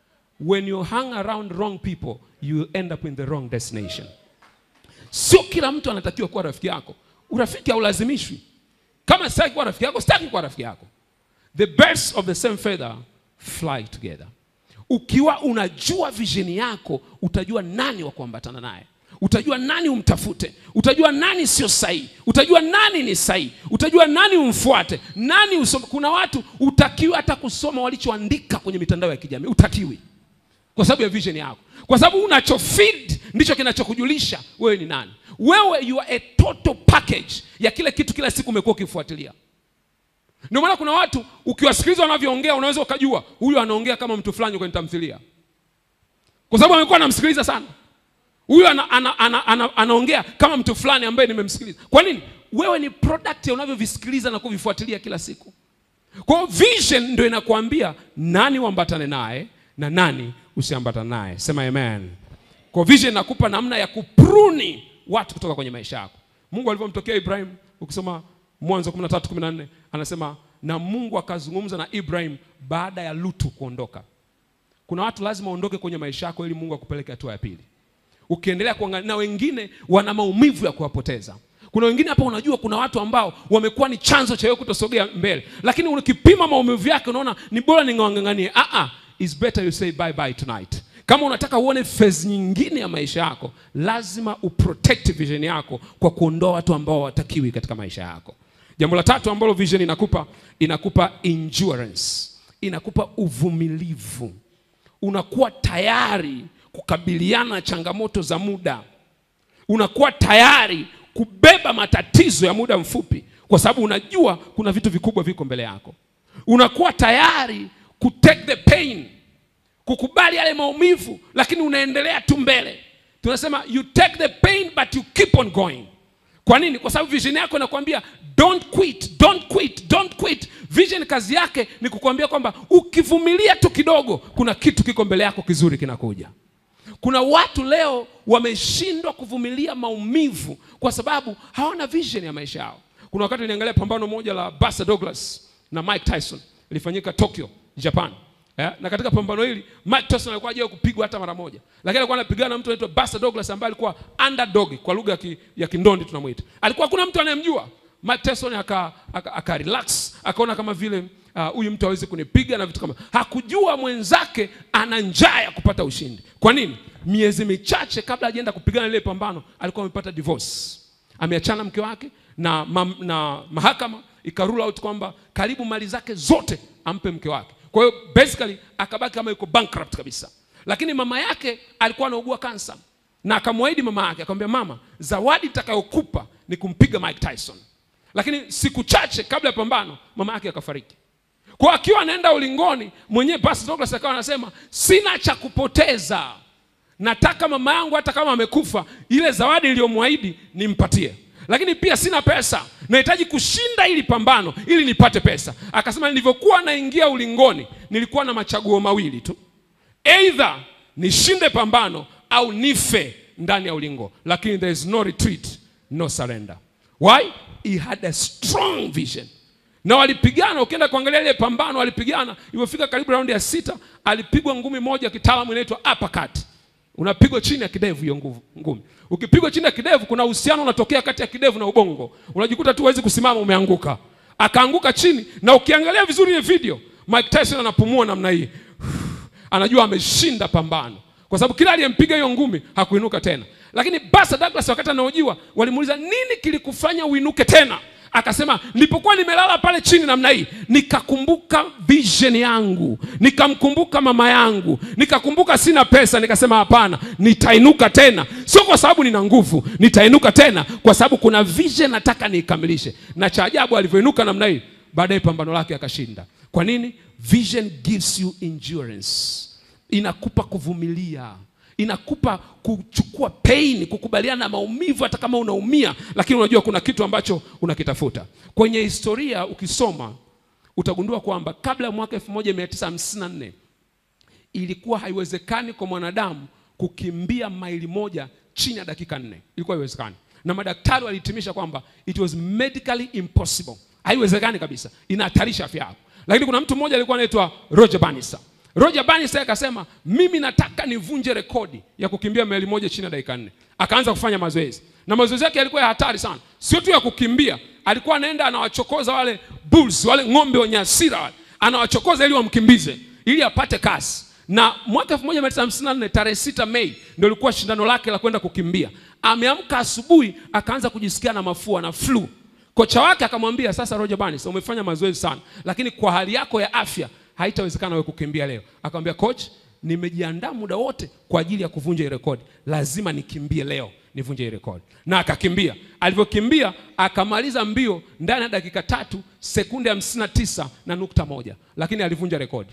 when you hang around wrong people you will end up in the wrong destination sio kila mtu anatakiwa kuwa rafiki yako urafiki haulazimishwi kama sitaki kuwa rafiki yako sitaki kuwa rafiki yako the birds of the same feather fly together ukiwa unajua vision yako utajua nani wa kuambatana naye utajua nani umtafute utajua nani sio sahihi utajua nani ni sahihi utajua nani umfuate nani usome kuna watu utakiwi hata kusoma walichoandika kwenye mitandao ya kijamii utakiwi kwa sababu ya vision yako kwa sababu unachofeed ndicho kinachokujulisha wewe ni nani wewe you are a total package ya kile kitu kila siku umekuwa ukifuatilia ndio maana kuna watu ukiwasikiliza wanavyoongea unaweza ukajua huyu anaongea kama mtu fulani kwenye tamthilia kwa sababu amekuwa anamsikiliza sana huyu ana, ana, ana, ana, anaongea kama mtu fulani ambaye nimemsikiliza kwa nini wewe ni product ya unavyovisikiliza na kuvifuatilia kila siku kwa hiyo vision ndio inakuambia nani uambatane naye na nani usiambatane naye sema amen kwa vision inakupa namna ya kupruni watu kutoka kwenye maisha yako mungu alivyomtokea ibrahim ukisoma mwanzo 13 14 anasema na mungu akazungumza na ibrahim baada ya lutu kuondoka kuna watu lazima waondoke kwenye maisha yako ili mungu akupeleke hatua ya pili ukiendelea kuangalia na wengine wana maumivu ya kuwapoteza kuna wengine hapa unajua kuna watu ambao wamekuwa ni chanzo cha wewe kutosogea mbele lakini ukipima maumivu yake unaona ni bora ningawanganganie ah ah is better you say bye bye tonight kama unataka uone phase nyingine ya maisha yako lazima uprotect vision yako kwa kuondoa watu ambao hawatakiwi katika maisha yako jambo la tatu ambalo vision inakupa inakupa endurance inakupa uvumilivu unakuwa tayari kukabiliana na changamoto za muda unakuwa tayari kubeba matatizo ya muda mfupi kwa sababu unajua kuna vitu vikubwa viko mbele yako unakuwa tayari kutake the pain kukubali yale maumivu lakini unaendelea tu mbele tunasema you take the pain but you keep on going kwa nini kwa sababu vision yako inakwambia don't quit don't quit don't quit vision kazi yake ni kukwambia kwamba ukivumilia tu kidogo kuna kitu kiko mbele yako kizuri kinakuja kuna watu leo wameshindwa kuvumilia maumivu kwa sababu hawana vision ya maisha yao kuna kuna wakati niliangalia pambano moja la Buster Douglas na Mike Tyson ilifanyika Tokyo Japan yeah? na katika pambano hili Mike Tyson alikuwa hajawahi kupigwa hata mara moja lakini alikuwa anapigana na mtu anaitwa Buster Douglas ambaye alikuwa underdog kwa lugha ya, ki, ya kindondi tunamwita alikuwa hakuna mtu anayemjua Mike Tyson aka, aka, aka relax akaona kama vile huyu uh, mtu hawezi kunipiga na vitu kama hakujua mwenzake ana njaa ya kupata ushindi kwa nini miezi michache kabla hajaenda kupigana lile pambano alikuwa amepata divorce ameachana mke wake na, ma, na mahakama ikarule out kwamba karibu mali zake zote ampe mke wake kwa hiyo basically akabaki kama yuko bankrupt kabisa lakini mama yake alikuwa anaugua kansa na akamwahidi mama yake akamwambia mama zawadi itakayokupa ni kumpiga Mike Tyson lakini siku chache kabla ya pambano mama yake akafariki kwa akiwa anaenda ulingoni mwenyewe Pastor Douglas akawa anasema sina cha kupoteza nataka mama yangu hata kama amekufa ile zawadi iliyomwahidi nimpatie lakini pia sina pesa nahitaji kushinda hili pambano ili nipate pesa akasema nilivyokuwa naingia ulingoni nilikuwa na machaguo mawili tu eidha nishinde pambano au nife ndani ya ulingo lakini there is no retreat no surrender why he had a strong vision na walipigana ukienda kuangalia ile pambano walipigana ilipofika karibu raundi ya sita alipigwa ngumi moja kitaalamu inaitwa uppercut unapigwa chini ya kidevu hiyo nguvu ngumi ukipigwa chini ya kidevu kuna uhusiano unatokea kati ya kidevu na ubongo unajikuta tu huwezi kusimama umeanguka akaanguka chini na ukiangalia vizuri ile video Mike Tyson anapumua namna hii anajua ameshinda pambano kwa sababu kila aliyempiga hiyo ngumi hakuinuka tena lakini Buster Douglas wakati anaojiwa walimuuliza nini kilikufanya uinuke tena akasema nilipokuwa nimelala pale chini namna hii nikakumbuka vision yangu nikamkumbuka mama yangu nikakumbuka sina pesa nikasema hapana nitainuka tena sio kwa sababu nina nguvu nitainuka tena kwa sababu kuna vision nataka niikamilishe na cha ajabu alivyoinuka namna hii baadaye pambano lake akashinda kwa nini vision gives you endurance inakupa kuvumilia inakupa kuchukua pain kukubaliana na maumivu hata kama unaumia lakini unajua kuna kitu ambacho unakitafuta kwenye historia ukisoma utagundua kwamba kabla ya mwaka 1954 ilikuwa haiwezekani kwa mwanadamu kukimbia maili moja chini ya dakika nne ilikuwa haiwezekani na madaktari walihitimisha kwamba it was medically impossible haiwezekani kabisa inahatarisha afya yako lakini kuna mtu mmoja alikuwa anaitwa roger bannister roger bannister akasema mimi nataka nivunje rekodi ya kukimbia maili moja chini ya dakika nne akaanza kufanya mazoezi na mazoezi yake yalikuwa ya hatari sana sio tu ya kukimbia alikuwa anaenda anawachokoza wale bulls wale ng'ombe wenye hasira wale anawachokoza ili wamkimbize ili apate kasi na mwaka 1954 tarehe 6 Mei ndio ilikuwa shindano lake la kwenda kukimbia. Ameamka asubuhi akaanza kujisikia na mafua na flu. Kocha wake akamwambia, sasa Roger Barnes, umefanya mazoezi sana, lakini kwa hali yako ya afya haitawezekana wewe kukimbia leo. Akamwambia coach, nimejiandaa muda wote kwa ajili ya kuvunja hii rekodi, lazima nikimbie leo nivunje hii rekodi. Na akakimbia. Alivyokimbia akamaliza mbio ndani ya dakika tatu sekunde hamsini na tisa na nukta moja, lakini alivunja rekodi.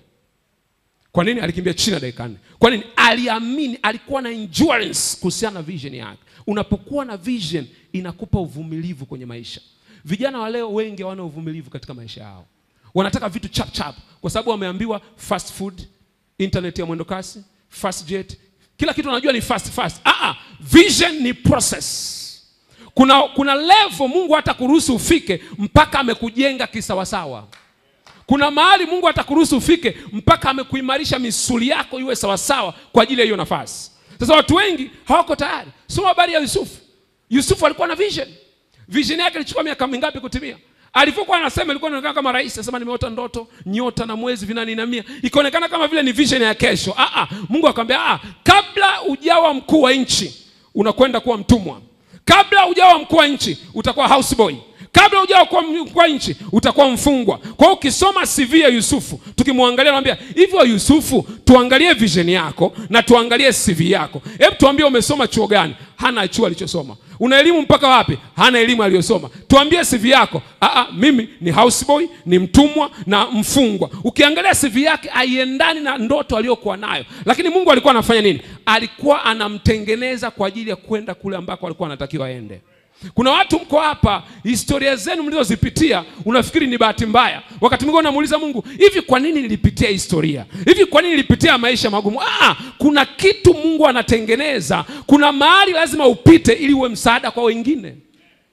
Kwa nini? Alikimbia chini ya dakika nne. Kwa nini? Aliamini, alikuwa na endurance kuhusiana na vision yake. Unapokuwa na vision inakupa uvumilivu kwenye maisha. Vijana wa leo wengi hawana uvumilivu katika maisha yao, wanataka vitu chap chap, kwa sababu wameambiwa fast food, internet ya mwendo kasi, fast jet, kila kitu wanajua ni fast fast. Ah, ah, vision ni process. Kuna, kuna level Mungu hata kuruhusu ufike mpaka amekujenga kisawasawa kuna mahali Mungu atakuruhusu ufike mpaka amekuimarisha misuli yako iwe sawasawa kwa ajili ya hiyo nafasi. Sasa watu wengi hawako tayari. Soma habari ya Yusufu. Yusufu alikuwa na vision. Vision yake ilichukua miaka mingapi kutimia? Alivyokuwa anasema ilikuwa inaonekana kama rais, anasema nimeota ndoto, nyota na mwezi vinaninamia. Ikaonekana kama vile ni vision ya kesho. Ah ah, Mungu akamwambia ah, kabla ujawa mkuu wa nchi unakwenda kuwa mtumwa. Kabla ujawa mkuu wa nchi utakuwa houseboy kabla hujawa kuwa mkuu wa nchi utakuwa mfungwa. Kwa hiyo ukisoma CV ya Yusufu, tukimwangalia naambia hivyo, Yusufu, tuangalie vision yako na tuangalie CV yako. Hebu tuambie, umesoma chuo gani? Hana chuo alichosoma. Una elimu mpaka wapi? Hana elimu aliyosoma. Tuambie CV yako. Aa, mimi ni houseboy, ni mtumwa na mfungwa. Ukiangalia CV yake haiendani na ndoto aliyokuwa nayo, lakini Mungu alikuwa anafanya nini? Alikuwa anamtengeneza kwa ajili ya kwenda kule ambako alikuwa anatakiwa aende. Kuna watu mko hapa, historia zenu mlizozipitia unafikiri ni bahati mbaya. Wakati mwingine unamuuliza Mungu, hivi kwa nini nilipitia historia hivi? Kwa nini nilipitia maisha magumu? Ah, kuna kitu Mungu anatengeneza. Kuna mahali lazima upite ili uwe msaada kwa wengine.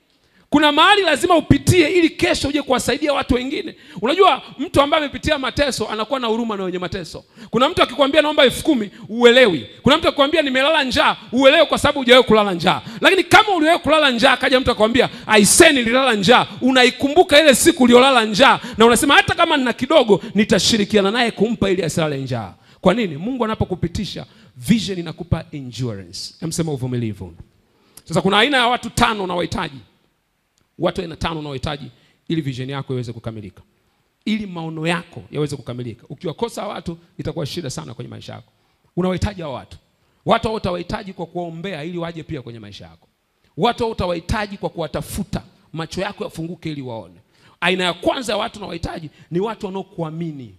kuna mahali lazima upitie ili kesho uje kuwasaidia watu wengine unajua mtu ambaye amepitia mateso anakuwa na huruma na wenye mateso kuna mtu akikwambia naomba elfu kumi uelewi kuna mtu akikwambia nimelala njaa uelewi kwa sababu hujawahi kulala njaa lakini kama uliwahi kulala njaa akaja mtu akwambia aisee nililala njaa unaikumbuka ile siku uliolala njaa na unasema hata kama nina kidogo nitashirikiana naye kumpa ili asilale njaa kwa nini mungu anapokupitisha vision inakupa endurance namsema uvumilivu sasa kuna aina ya watu tano unawahitaji watu aina tano unaohitaji ili vision yako iweze kukamilika ili maono yako yaweze kukamilika ukiwakosa watu itakuwa shida sana kwenye maisha yako unawahitaji hao watu watu hao utawahitaji kwa kuwaombea ili waje pia kwenye maisha yako watu hao utawahitaji kwa kuwatafuta macho yako yafunguke ili waone aina ya kwanza ya watu unawahitaji ni watu wanaokuamini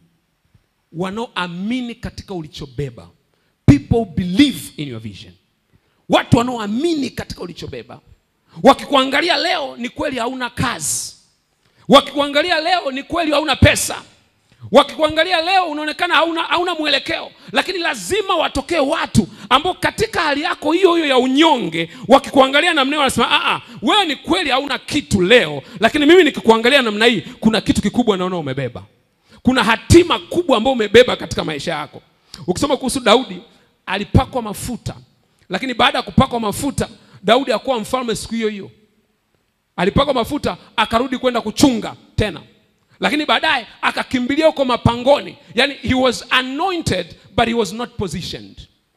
wanaoamini katika ulichobeba people believe in your vision watu wanaoamini katika ulichobeba wakikuangalia leo ni kweli hauna kazi wakikuangalia leo ni kweli hauna pesa wakikuangalia leo unaonekana hauna, hauna mwelekeo lakini lazima watokee watu ambao katika hali yako hiyo hiyo ya unyonge wakikuangalia namna hiyo wanasema "Ah, ah, wewe ni kweli hauna kitu leo lakini mimi nikikuangalia namna hii kuna kitu kikubwa naona umebeba kuna hatima kubwa ambayo umebeba katika maisha yako ukisoma kuhusu daudi alipakwa mafuta lakini baada ya kupakwa mafuta daudi hakuwa mfalme siku hiyo hiyo alipakwa mafuta akarudi kwenda kuchunga tena lakini baadaye akakimbilia huko mapangoni yani he was anointed but he was not positioned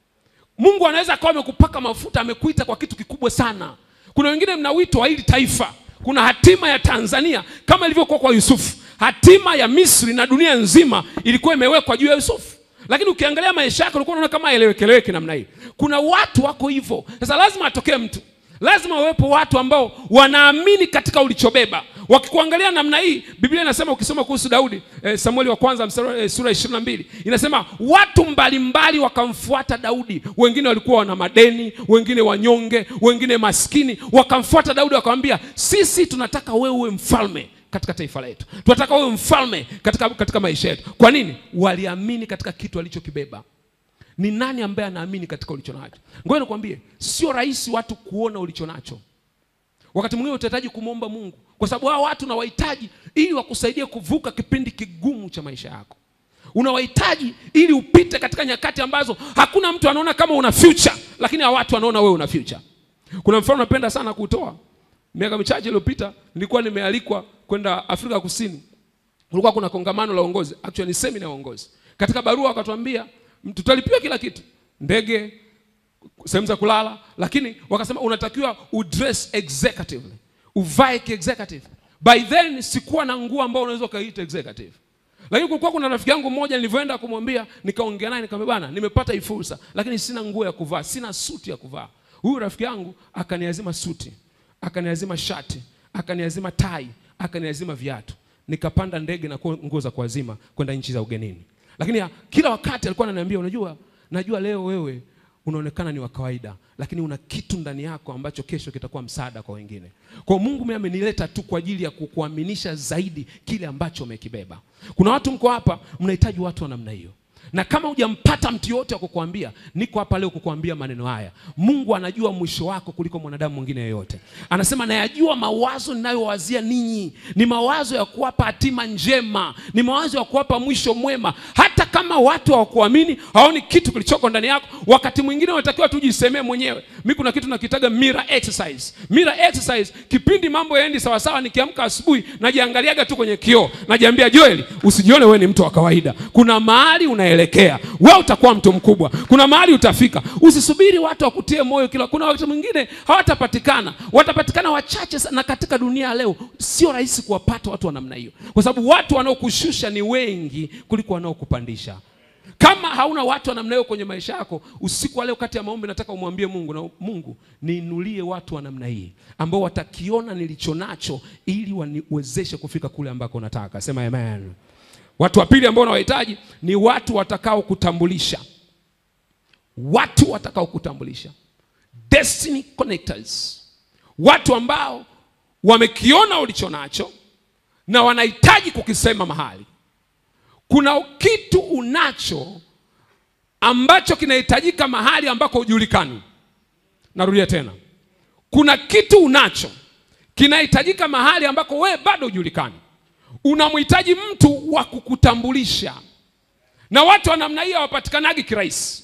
mungu anaweza akawa amekupaka mafuta amekuita kwa kitu kikubwa sana kuna wengine mna wito wa hili taifa kuna hatima ya tanzania kama ilivyokuwa kwa yusufu hatima ya misri na dunia nzima ilikuwa imewekwa juu ya yusufu lakini ukiangalia maisha yake ulikuwa unaona kama elewekeleweke namna hii kuna watu wako hivyo sasa lazima atokee mtu lazima wawepo watu ambao wanaamini katika ulichobeba wakikuangalia namna hii biblia inasema ukisoma kuhusu daudi eh, samueli wa kwanza mstari, eh, sura ishirini na mbili inasema watu mbalimbali wakamfuata daudi wengine walikuwa wana madeni wengine wanyonge wengine maskini wakamfuata daudi wakamwambia sisi tunataka wewe uwe mfalme katika taifa letu tunataka wewe mfalme katika, katika maisha yetu kwa nini waliamini katika kitu alichokibeba ni nani ambaye anaamini katika ulicho nacho ngoja nikwambie sio rahisi watu kuona ulicho nacho wakati mwingine utahitaji kumwomba mungu kwa sababu hao watu unawahitaji ili wakusaidie kuvuka kipindi kigumu cha maisha yako unawahitaji ili upite katika nyakati ambazo hakuna mtu anaona kama una future lakini hao watu wanaona wewe una future kuna mfano napenda sana kutoa miaka michache iliyopita nilikuwa nimealikwa kwenda afrika kusini kulikuwa kuna kongamano la uongozi actually ni semina ya uongozi katika barua wakatuambia tutalipiwa kila kitu ndege sehemu za kulala lakini wakasema unatakiwa udress executively uvae kiexecutive by then sikuwa na nguo ambao unaweza ukaita executive lakini kulikuwa kuna rafiki yangu mmoja nilivyoenda kumwambia nikaongea naye nikamwambia bana nimepata hii fursa lakini sina nguo ya kuvaa sina suti ya kuvaa huyu rafiki yangu akaniazima suti akaniazima shati akaniazima tai akaniazima viatu nikapanda ndege na nguo za kuazima kwenda nchi za ugenini lakini ya, kila wakati alikuwa ananiambia unajua najua leo wewe unaonekana ni wa kawaida lakini una kitu ndani yako ambacho kesho kitakuwa msaada kwa wengine kwa mungu mimi amenileta tu kwa ajili ya kukuaminisha zaidi kile ambacho umekibeba kuna watu mko hapa mnahitaji watu wa namna hiyo na kama hujampata mtu yote wa kukuambia niko hapa leo kukuambia maneno haya mungu anajua mwisho wako kuliko mwanadamu mwingine yeyote anasema nayajua mawazo ninayowazia ninyi ni mawazo ya kuwapa hatima njema ni mawazo ya kuwapa mwisho mwema hata kama watu hawakuamini hawaoni kitu kilichoko ndani yako wakati mwingine unatakiwa tujisemee mwenyewe mi kuna kitu nakitaga mira exercise mira exercise kipindi mambo yaendi sawasawa nikiamka asubuhi najiangaliaga tu kwenye kioo najiambia joeli usijione wewe ni mtu wa kawaida kuna mahali unaelekea wewe utakuwa mtu mkubwa kuna mahali utafika usisubiri watu wakutie moyo kila kuna wakati mwingine hawatapatikana watapatikana wachache sana katika dunia ya leo sio rahisi kuwapata watu wa namna hiyo kwa sababu watu wanaokushusha ni wengi kuliko wanaokupandisha kama hauna watu wa namna hiyo kwenye maisha yako usiku wa leo kati ya maombi nataka umwambie mungu na mungu niinulie watu wa namna hii ambao watakiona nilicho nacho ili waniwezeshe kufika kule ambako nataka sema amen watu wa pili ambao unawahitaji ni watu watakao kutambulisha watu watakao kutambulisha destiny connectors watu ambao wamekiona ulicho nacho na wanahitaji kukisema mahali kuna kitu unacho ambacho kinahitajika mahali ambako hujulikani narudia tena kuna kitu unacho kinahitajika mahali ambako we bado hujulikani. Unamhitaji mtu wa kukutambulisha, na watu wa namna hii hawapatikanagi kirahisi.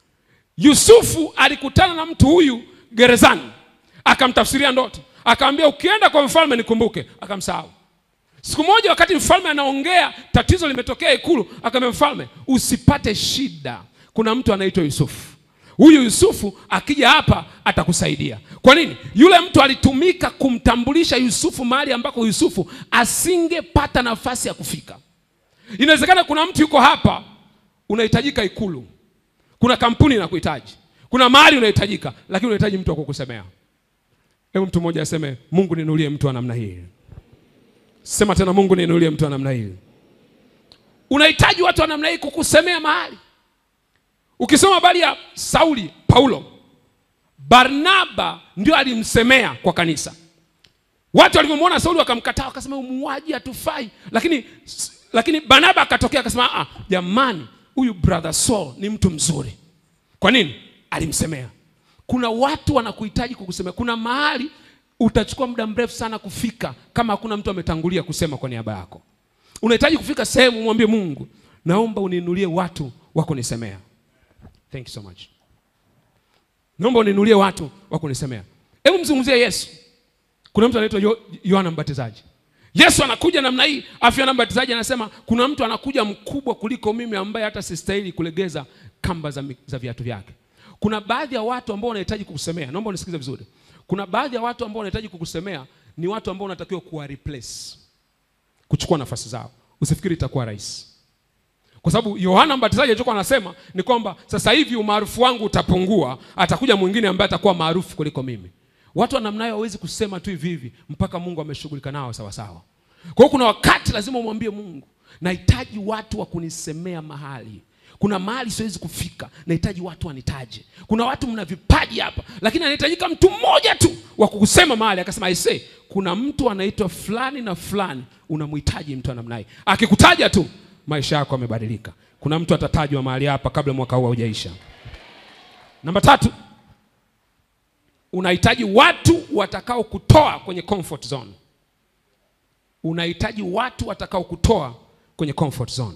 Yusufu alikutana na mtu huyu gerezani, akamtafsiria ndoto, akamwambia ukienda kwa mfalme nikumbuke, akamsahau. Siku moja wakati mfalme anaongea, tatizo limetokea ikulu, akamwambia mfalme, usipate shida, kuna mtu anaitwa Yusufu. Huyu Yusufu akija hapa atakusaidia. Kwa nini? Yule mtu alitumika kumtambulisha Yusufu mahali ambako Yusufu asingepata nafasi ya kufika. Inawezekana kuna mtu yuko hapa, unahitajika ikulu, kuna kampuni inakuhitaji, kuna mahali unahitajika, lakini unahitaji mtu wa kukusemea. Hebu mtu mmoja aseme, Mungu ninulie mtu wa namna hii. Sema tena, Mungu ninulie mtu wa namna hii. Unahitaji watu wa namna hii kukusemea mahali. Ukisoma habari ya Sauli, Paulo, Barnaba ndio alimsemea kwa kanisa. Watu walivyomwona Sauli wakamkataa, wakasema umuaji hatufai, lakini lakini Barnaba akatokea akasema, ah, jamani, huyu brother Saul ni mtu mzuri. Kwa nini? Alimsemea. Kuna watu wanakuhitaji kukusemea. Kuna mahali utachukua muda mrefu sana kufika kama hakuna mtu ametangulia kusema kwa niaba yako. Unahitaji kufika sehemu, mwambie Mungu, naomba uniinulie watu wa kunisemea. Thank you so much. Naomba uniinulie watu wa kunisemea. Hebu mzungumzie Yesu. Kuna mtu anaitwa Yo- Yohana Mbatizaji. Yesu anakuja namna hii, afu Yohana Mbatizaji anasema kuna mtu anakuja mkubwa kuliko mimi ambaye hata sistahili kulegeza kamba za, mi- za viatu vyake. Kuna baadhi ya watu ambao wanahitaji kukusemea. Naomba unisikize vizuri. Kuna baadhi ya watu ambao wanahitaji kukusemea ni watu ambao unatakiwa kuwa replace, kuchukua nafasi zao. Usifikiri itakuwa rahisi kwa sababu Yohana Mbatizaji alichokuwa anasema ni kwamba sasa hivi umaarufu wangu utapungua, atakuja mwingine ambaye atakuwa maarufu kuliko mimi. Watu wa namna hiyo hawezi kusema tu hivi hivi mpaka Mungu ameshughulika nao sawa sawa. Kwa hiyo kuna wakati lazima umwambie Mungu, nahitaji watu wa kunisemea mahali. Kuna mahali siwezi kufika, nahitaji watu wanitaje. Kuna watu mna vipaji hapa, lakini anahitajika mtu mmoja tu wa kukusema mahali. Akasema aisee, kuna mtu anaitwa fulani na fulani, unamhitaji mtu wa namna hii. Akikutaja tu maisha yako yamebadilika. Kuna mtu atatajwa mahali hapa kabla mwaka huu haujaisha. Namba tatu, unahitaji watu watakao kutoa kwenye comfort zone. Unahitaji watu watakao kutoa kwenye comfort zone.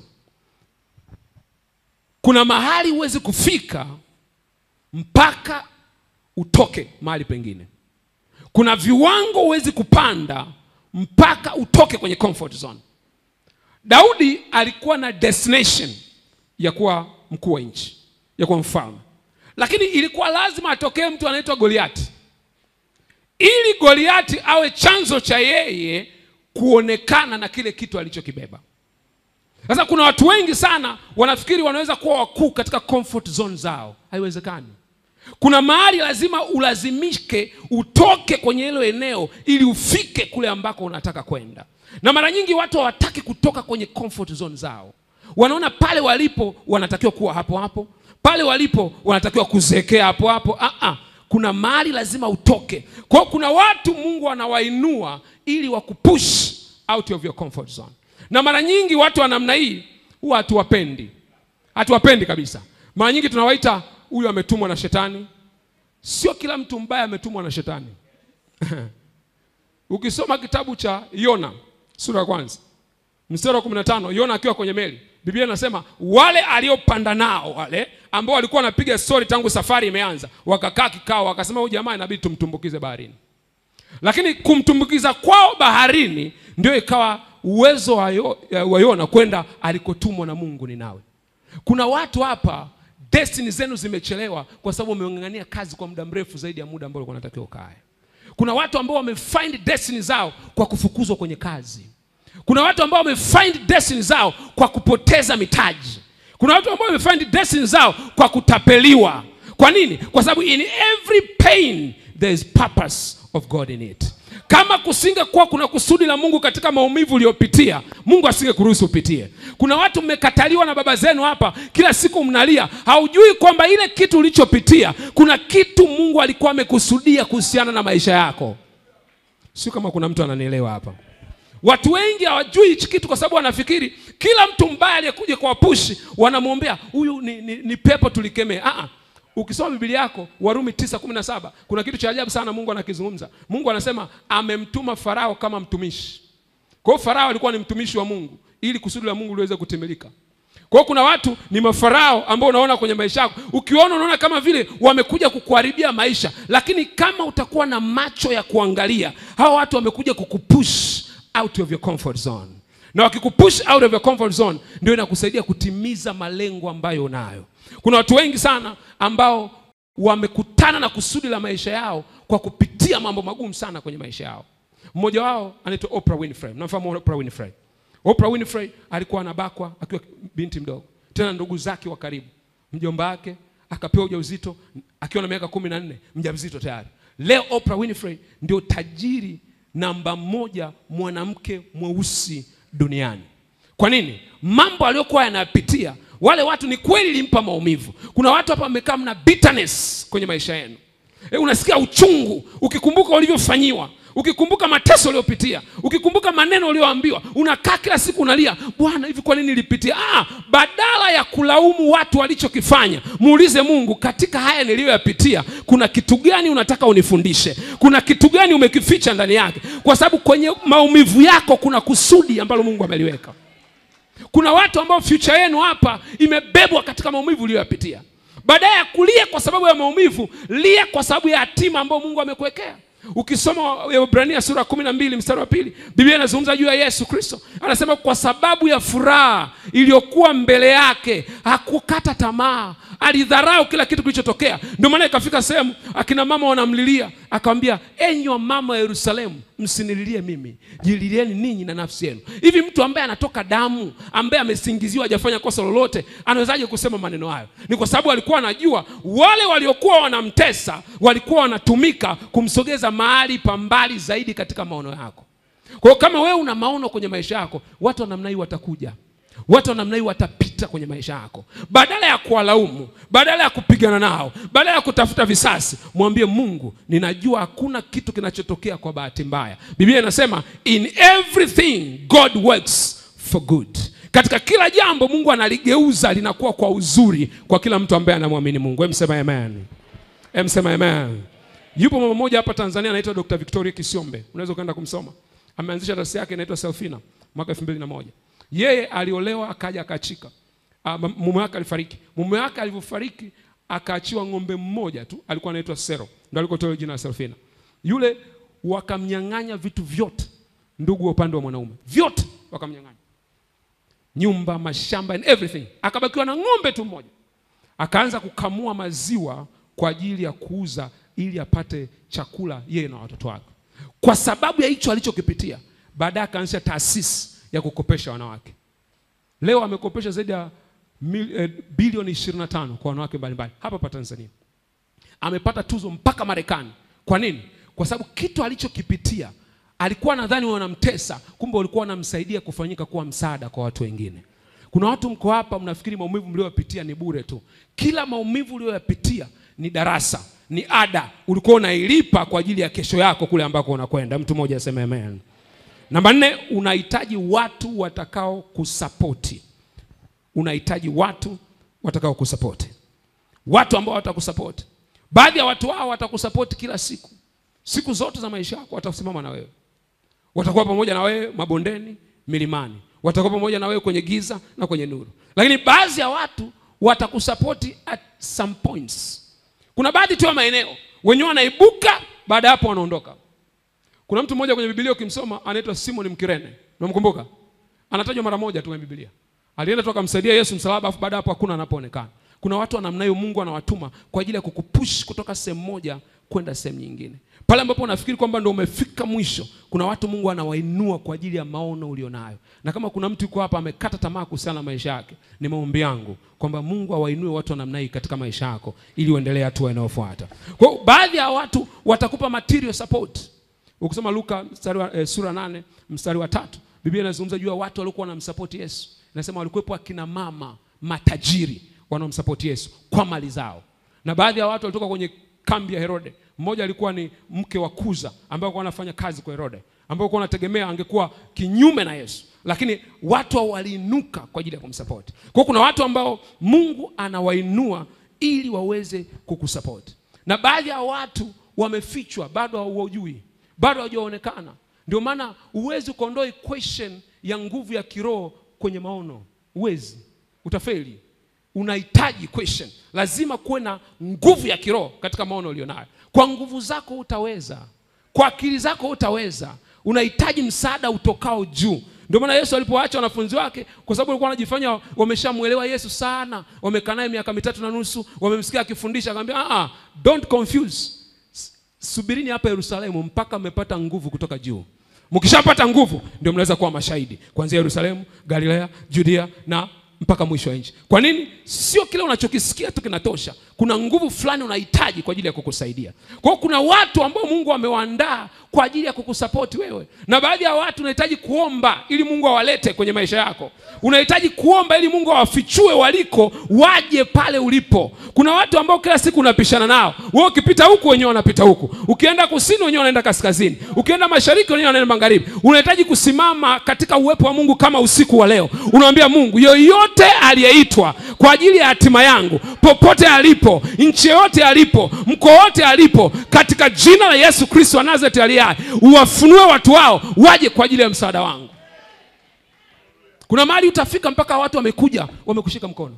Kuna mahali huwezi kufika mpaka utoke mahali pengine. Kuna viwango huwezi kupanda mpaka utoke kwenye comfort zone. Daudi alikuwa na destination ya kuwa mkuu wa nchi, ya kuwa mfalme, lakini ilikuwa lazima atokee mtu anaitwa Goliati ili Goliati awe chanzo cha yeye kuonekana na kile kitu alichokibeba. Sasa kuna watu wengi sana wanafikiri wanaweza kuwa wakuu katika comfort zone zao. Haiwezekani. Kuna mahali lazima ulazimike utoke kwenye hilo eneo ili ufike kule ambako unataka kwenda. Na mara nyingi watu hawataki kutoka kwenye comfort zone zao, wanaona pale walipo wanatakiwa kuwa hapo hapo, pale walipo wanatakiwa kuzeekea hapo hapo. Ah, ah. Kuna mahali lazima utoke. Kwa hiyo kuna watu Mungu anawainua ili wakupush out of your comfort zone, na mara nyingi watu wa namna hii huwa hatuwapendi, hatuwapendi kabisa. Mara nyingi tunawaita huyu ametumwa na shetani. Sio kila mtu mbaya ametumwa na shetani. Ukisoma kitabu cha Yona sura ya kwanza mstari wa 15, Yona akiwa kwenye meli, Biblia inasema wale aliopanda nao wale ambao walikuwa wanapiga stori tangu safari imeanza, wakakaa kikao, wakasema huyu jamaa inabidi tumtumbukize baharini. Lakini kumtumbukiza kwao baharini ndio ikawa uwezo wa Yo- wa Yona kwenda alikotumwa na Mungu Ninawi. Kuna watu hapa destiny zenu zimechelewa kwa sababu umeng'ang'ania kazi kwa muda mrefu zaidi ya muda ambao ulikuwa unatakiwa ukae. Kuna watu ambao wamefind destiny zao kwa kufukuzwa kwenye kazi. Kuna watu ambao wamefind destiny zao kwa kupoteza mitaji. Kuna watu ambao wamefind destiny zao kwa kutapeliwa. Kwa nini? Kwa sababu in every pain there is purpose of God in it. Kama kusingekuwa kuna kusudi la Mungu katika maumivu uliyopitia, Mungu asingekuruhusu upitie. Kuna watu mmekataliwa na baba zenu hapa, kila siku mnalia, haujui kwamba ile kitu ulichopitia, kuna kitu Mungu alikuwa amekusudia kuhusiana na maisha yako. Sio kama kuna mtu ananielewa hapa. Watu wengi hawajui hichi kitu kwa sababu wanafikiri kila mtu mbaya aliyekuja kwa wapushi wanamwombea huyu ni, ni, ni pepo tulikemee. Ah, ah. ukisoma biblia yako warumi 9:17 kuna kitu cha ajabu sana mungu anakizungumza mungu anasema amemtuma farao kama mtumishi kwa hiyo farao alikuwa ni mtumishi wa mungu ili kusudi la mungu liweze kutimilika kwa hiyo kuna watu ni mafarao ambao unaona kwenye maisha yako ukiona unaona kama vile wamekuja kukuharibia maisha lakini kama utakuwa na macho ya kuangalia hawa watu wamekuja kukupush out of your comfort zone na wakikupush out of your comfort zone ndio inakusaidia kutimiza malengo ambayo unayo kuna watu wengi sana ambao wamekutana na kusudi la maisha yao kwa kupitia mambo magumu sana kwenye maisha yao mmoja wao anaitwa Oprah Winfrey mnamfahamu Oprah Winfrey Oprah Winfrey alikuwa anabakwa akiwa binti mdogo tena ndugu zake wa karibu mjomba wake akapewa ujauzito akiwa na miaka kumi na nne mjamzito tayari leo Oprah Winfrey ndio tajiri namba moja mwanamke mweusi duniani kwa nini mambo aliyokuwa yanapitia wale watu ni kweli ilimpa maumivu kuna watu hapa wamekaa mna bitterness kwenye maisha yenu e, unasikia uchungu ukikumbuka ulivyofanyiwa ukikumbuka mateso uliopitia ukikumbuka maneno ulioambiwa unakaa kila siku unalia bwana hivi kwa nini nilipitia ah, badala ya kulaumu watu walichokifanya muulize mungu katika haya niliyoyapitia kuna kitu gani unataka unifundishe kuna kitu gani umekificha ndani yake kwa sababu kwenye maumivu yako kuna kusudi ambalo mungu ameliweka kuna watu ambao future yenu hapa imebebwa katika maumivu uliyoyapitia baadaye ya kulia kwa sababu ya maumivu lia kwa sababu ya hatima ambayo mungu amekuwekea ukisoma Waebrania sura kumi na mbili mstari wa pili biblia inazungumza juu ya yesu kristo anasema kwa sababu ya furaha iliyokuwa mbele yake hakukata tamaa alidharau kila kitu kilichotokea ndio maana ikafika sehemu akina mama wanamlilia akawambia enyi wa mama wa yerusalemu msinililie mimi jililieni ninyi na nafsi yenu hivi mtu ambaye anatoka damu ambaye amesingiziwa hajafanya kosa lolote anawezaje kusema maneno hayo ni kwa sababu alikuwa anajua wale waliokuwa wanamtesa walikuwa wanatumika kumsogeza mahali pa mbali zaidi katika maono yako kwa hiyo kama wewe una maono kwenye maisha yako watu wa namna hii watakuja watu wa namna hii watapita kwenye maisha yako badala ya kuwalaumu badala ya kupigana nao badala ya kutafuta visasi mwambie mungu ninajua hakuna kitu kinachotokea kwa bahati mbaya biblia inasema in everything god works for good katika kila jambo mungu analigeuza linakuwa kwa uzuri kwa kila mtu ambaye anamwamini mungu emsema amen emsema amen yupo mama mmoja hapa tanzania anaitwa dr victoria kisiombe unaweza ukaenda kumsoma ameanzisha taasisi yake inaitwa selfina mwaka elfu mbili na moja yeye aliolewa akaja akaachika Ah, m- mume wake alifariki mume wake alivyofariki akaachiwa ng'ombe mmoja tu alikuwa anaitwa sero ndo alikotoa jina la selfina yule wakamnyang'anya vitu vyote ndugu wa upande wa mwanaume vyote wakamnyang'anya nyumba mashamba and everything akabakiwa na ng'ombe tu mmoja akaanza kukamua maziwa kwa ajili ya kuuza ili apate chakula yeye na watoto wake kwa sababu ya hicho alichokipitia baadaye akaanzisha taasisi ya kukopesha wanawake leo amekopesha zaidi ya mil, eh, bilioni 25 kwa wanawake mbalimbali hapa pa tanzania amepata tuzo mpaka marekani kwa nini kwa sababu kitu alichokipitia alikuwa nadhani wanamtesa kumbe walikuwa wanamsaidia kufanyika kuwa msaada kwa watu wengine kuna watu mko hapa mnafikiri maumivu mlioyapitia ni bure tu kila maumivu ulioyapitia ni darasa ni ada ulikuwa unailipa kwa ajili ya kesho yako kule ambako unakwenda mtu mmoja aseme amen namba nne unahitaji watu watakao kusapoti unahitaji watu watakao kusapoti watu ambao watakusapoti baadhi ya watu hao watakusapoti kila siku siku zote za maisha yako watasimama na wewe watakuwa pamoja na wewe mabondeni milimani watakuwa pamoja na wewe kwenye giza na kwenye nuru lakini baadhi ya watu watakusapoti at some points kuna baadhi tu ya maeneo wenyewe wanaibuka baada ya hapo wanaondoka kuna mtu mmoja kwenye bibilia ukimsoma anaitwa simon mkirene unamkumbuka anatajwa mara moja tu kwenye bibilia alienda tu akamsaidia yesu msalaba afu baada ya hapo hakuna anapoonekana kuna watu wa namna hiyo mungu anawatuma kwa ajili ya kukupush kutoka sehemu moja kwenda sehemu nyingine pale ambapo unafikiri kwamba ndo umefika mwisho kuna watu mungu anawainua kwa ajili ya maono ulionayo na kama kuna mtu yuko hapa amekata tamaa kuhusiana na maisha yake ni maombi yangu kwamba mungu awainue watu wa namna hii katika maisha yako ili uendelee hatua inayofuata kwa hiyo baadhi ya watu watakupa material support ukisoma luka mstari wa, eh, sura nane mstari wa tatu biblia inazungumza juu ya watu waliokuwa wanamsapoti yesu inasema walikuwepo akina mama matajiri wanaomsapoti yesu kwa mali zao na baadhi ya watu walitoka kwenye kambi ya herode mmoja alikuwa ni mke wa kuza ambaye alikuwa anafanya kazi kwa herode ambao alikuwa anategemea angekuwa kinyume na yesu lakini watu hao waliinuka kwa ajili ya kumsapoti kwa hiyo kuna watu ambao mungu anawainua ili waweze kukusupport na baadhi ya watu wamefichwa bado hawajui bado hawajaonekana ndio maana huwezi ukaondoa equation ya nguvu ya kiroho kwenye maono huwezi utafeli unahitaji question lazima kuwe na nguvu ya kiroho katika maono ulionayo kwa nguvu zako utaweza kwa akili zako utaweza unahitaji msaada utokao juu ndio maana yesu alipoacha wanafunzi wake kwa sababu walikuwa wanajifanya wameshamwelewa yesu sana wamekaa naye miaka mitatu na nusu wamemsikia akifundisha akamwambia ah, don't confuse S- subirini hapa yerusalemu mpaka mmepata nguvu kutoka juu mkishapata nguvu ndio mnaweza kuwa mashahidi kuanzia yerusalemu galilea judea na mpaka mwisho wa nchi kwa nini sio kile unachokisikia tu kinatosha kuna nguvu fulani unahitaji kwa ajili ya kukusaidia kwa hiyo kuna watu ambao mungu amewaandaa kwa ajili ya kukusapoti wewe na baadhi ya watu unahitaji kuomba ili mungu awalete kwenye maisha yako unahitaji kuomba ili mungu awafichue waliko waje pale ulipo kuna watu ambao kila siku unapishana nao wewe ukipita huku wenyewe wanapita huku ukienda kusini wenyewe wanaenda kaskazini ukienda mashariki wenyewe wanaenda magharibi unahitaji kusimama katika uwepo wa mungu kama usiku wa leo unamwambia mungu yoyote aliyeitwa kwa ajili ya hatima yangu popote alipo nchi yoyote alipo mkoa wote alipo katika jina la yesu kristo wa nazareti aliye hai uwafunue watu wao waje kwa ajili ya msaada wangu kuna mahali utafika mpaka watu wamekuja wamekushika mkono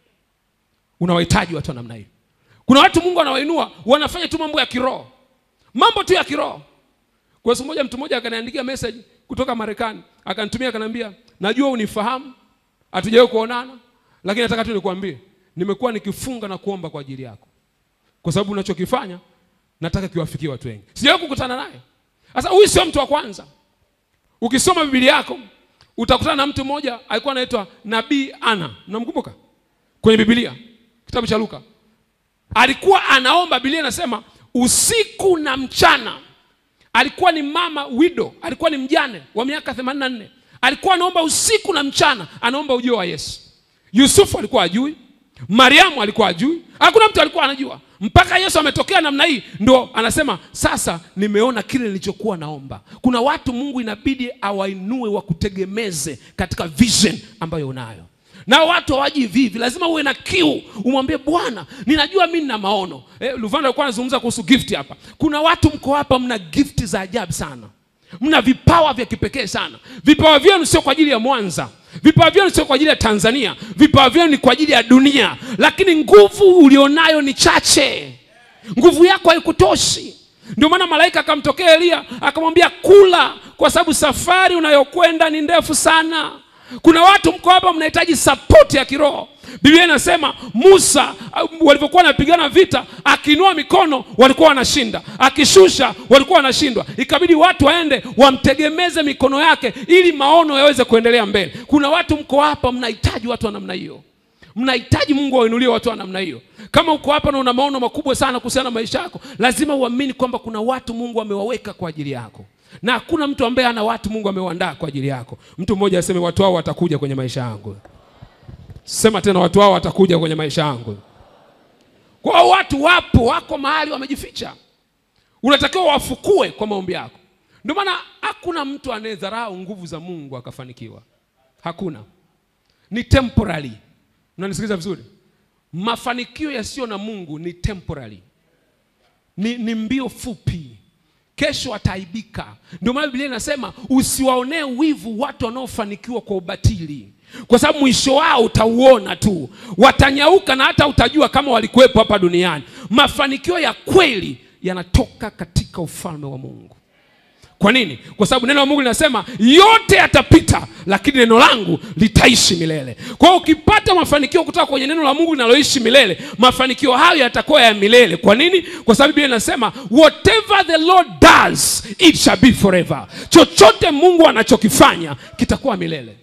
unawahitaji watu wa namna hiyo kuna watu mungu anawainua wanafanya tu mambo ya kiroho mambo tu ya kiroho kwa siku moja mtu mmoja akaniandikia message kutoka marekani akanitumia akaniambia najua unifahamu hatujawahi kuonana lakini nataka tu nikuambie nimekuwa nikifunga na kuomba kwa ajili yako kwa sababu unachokifanya nataka kiwafikie watu wengi sijawahi kukutana naye sasa huyu sio mtu wa kwanza ukisoma biblia yako utakutana na mtu mmoja alikuwa anaitwa nabii ana mnamkumbuka kwenye biblia kitabu cha luka alikuwa anaomba biblia inasema usiku na mchana alikuwa ni mama wido alikuwa ni mjane wa miaka 84 alikuwa anaomba usiku na mchana anaomba ujio wa yesu yusufu alikuwa ajui mariamu alikuwa ajui hakuna mtu alikuwa anajua mpaka yesu ametokea namna hii ndo anasema sasa nimeona kile nilichokuwa naomba kuna watu mungu inabidi awainue wakutegemeze katika vision ambayo unayo na watu hawaji hivi hivi lazima uwe na kiu umwambie bwana ninajua mi nina maono eh, luvanda alikuwa anazungumza kuhusu gift hapa kuna watu mko hapa mna gift za ajabu sana mna vipawa vya kipekee sana vipawa vyenu sio kwa ajili ya mwanza vipawa vyenu sio kwa ajili ya tanzania vipawa vyenu ni kwa ajili ya dunia lakini nguvu ulionayo ni chache nguvu yako haikutoshi ndio maana malaika akamtokea eliya akamwambia kula kwa sababu safari unayokwenda ni ndefu sana kuna watu mko hapa mnahitaji sapoti ya kiroho biblia inasema musa uh, walivyokuwa wanapigana vita akiinua mikono walikuwa wanashinda akishusha walikuwa wanashindwa ikabidi watu waende wamtegemeze mikono yake ili maono yaweze kuendelea mbele kuna watu mko hapa mnahitaji watu wa namna hiyo mnahitaji mungu awainulie watu wa namna hiyo kama uko hapa na una maono makubwa sana kuhusiana na maisha yako lazima uamini kwamba kuna watu mungu amewaweka kwa ajili yako na hakuna mtu ambaye ana watu mungu amewaandaa kwa ajili yako mtu mmoja aseme watu hao watakuja kwenye maisha yangu sema tena watu hao watakuja kwenye maisha yangu kwao watu wapo wako mahali wamejificha unatakiwa wafukue kwa maombi yako ndio maana hakuna mtu anayedharau nguvu za mungu akafanikiwa hakuna ni temporary unanisikiliza vizuri mafanikio yasiyo na mungu ni temporary ni, ni mbio fupi kesho ataaibika ndio maana biblia inasema usiwaonee wivu watu wanaofanikiwa kwa ubatili kwa sababu mwisho wao utauona tu watanyauka na hata utajua kama walikuwepo hapa duniani mafanikio ya kweli yanatoka katika ufalme wa mungu kwa nini kwa sababu neno la mungu linasema yote yatapita lakini neno langu litaishi milele kwa hiyo ukipata mafanikio kutoka kwenye neno la mungu linaloishi milele mafanikio hayo yatakuwa ya milele kwa nini kwa sababu biblia inasema whatever the lord does it shall be forever chochote mungu anachokifanya kitakuwa milele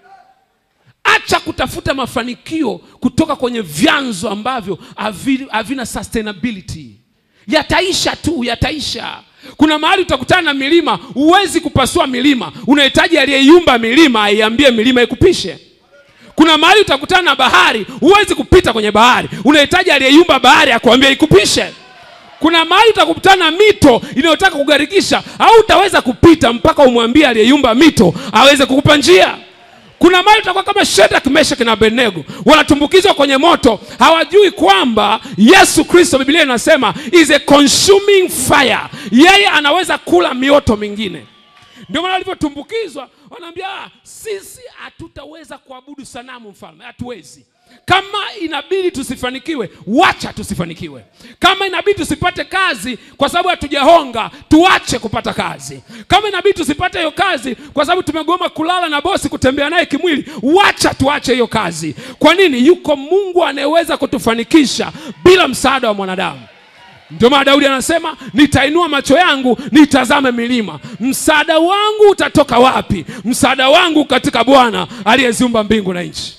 acha kutafuta mafanikio kutoka kwenye vyanzo ambavyo havi- havina sustainability yataisha tu yataisha kuna mahali utakutana na milima huwezi kupasua milima unahitaji aliyeiumba milima aiambie milima ikupishe kuna mahali utakutana na bahari huwezi kupita kwenye bahari unahitaji aliyeiumba bahari akuambia ikupishe kuna mahali utakutana na mito inayotaka kugarikisha au utaweza kupita mpaka umwambie aliyeiumba mito aweze kukupa njia kuna mali utakuwa kama Shadrach, Meshach na Abednego wanatumbukizwa kwenye moto, hawajui kwamba Yesu Kristo, Biblia inasema is a consuming fire. Yeye anaweza kula mioto mingine. Ndio maana walivyotumbukizwa wanaambia, "Ah, sisi hatutaweza kuabudu sanamu mfalme, hatuwezi. Kama inabidi tusifanikiwe, wacha tusifanikiwe. Kama inabidi tusipate kazi kwa sababu hatujahonga, tuache kupata kazi. Kama inabidi tusipate hiyo kazi kwa sababu tumegoma kulala na bosi, kutembea naye kimwili, wacha tuache hiyo kazi. Kwa nini? Yuko Mungu anayeweza kutufanikisha bila msaada wa mwanadamu. Ndio maana Daudi anasema nitainua macho yangu nitazame milima, msaada wangu utatoka wapi? Msaada wangu katika Bwana aliyeziumba mbingu na nchi.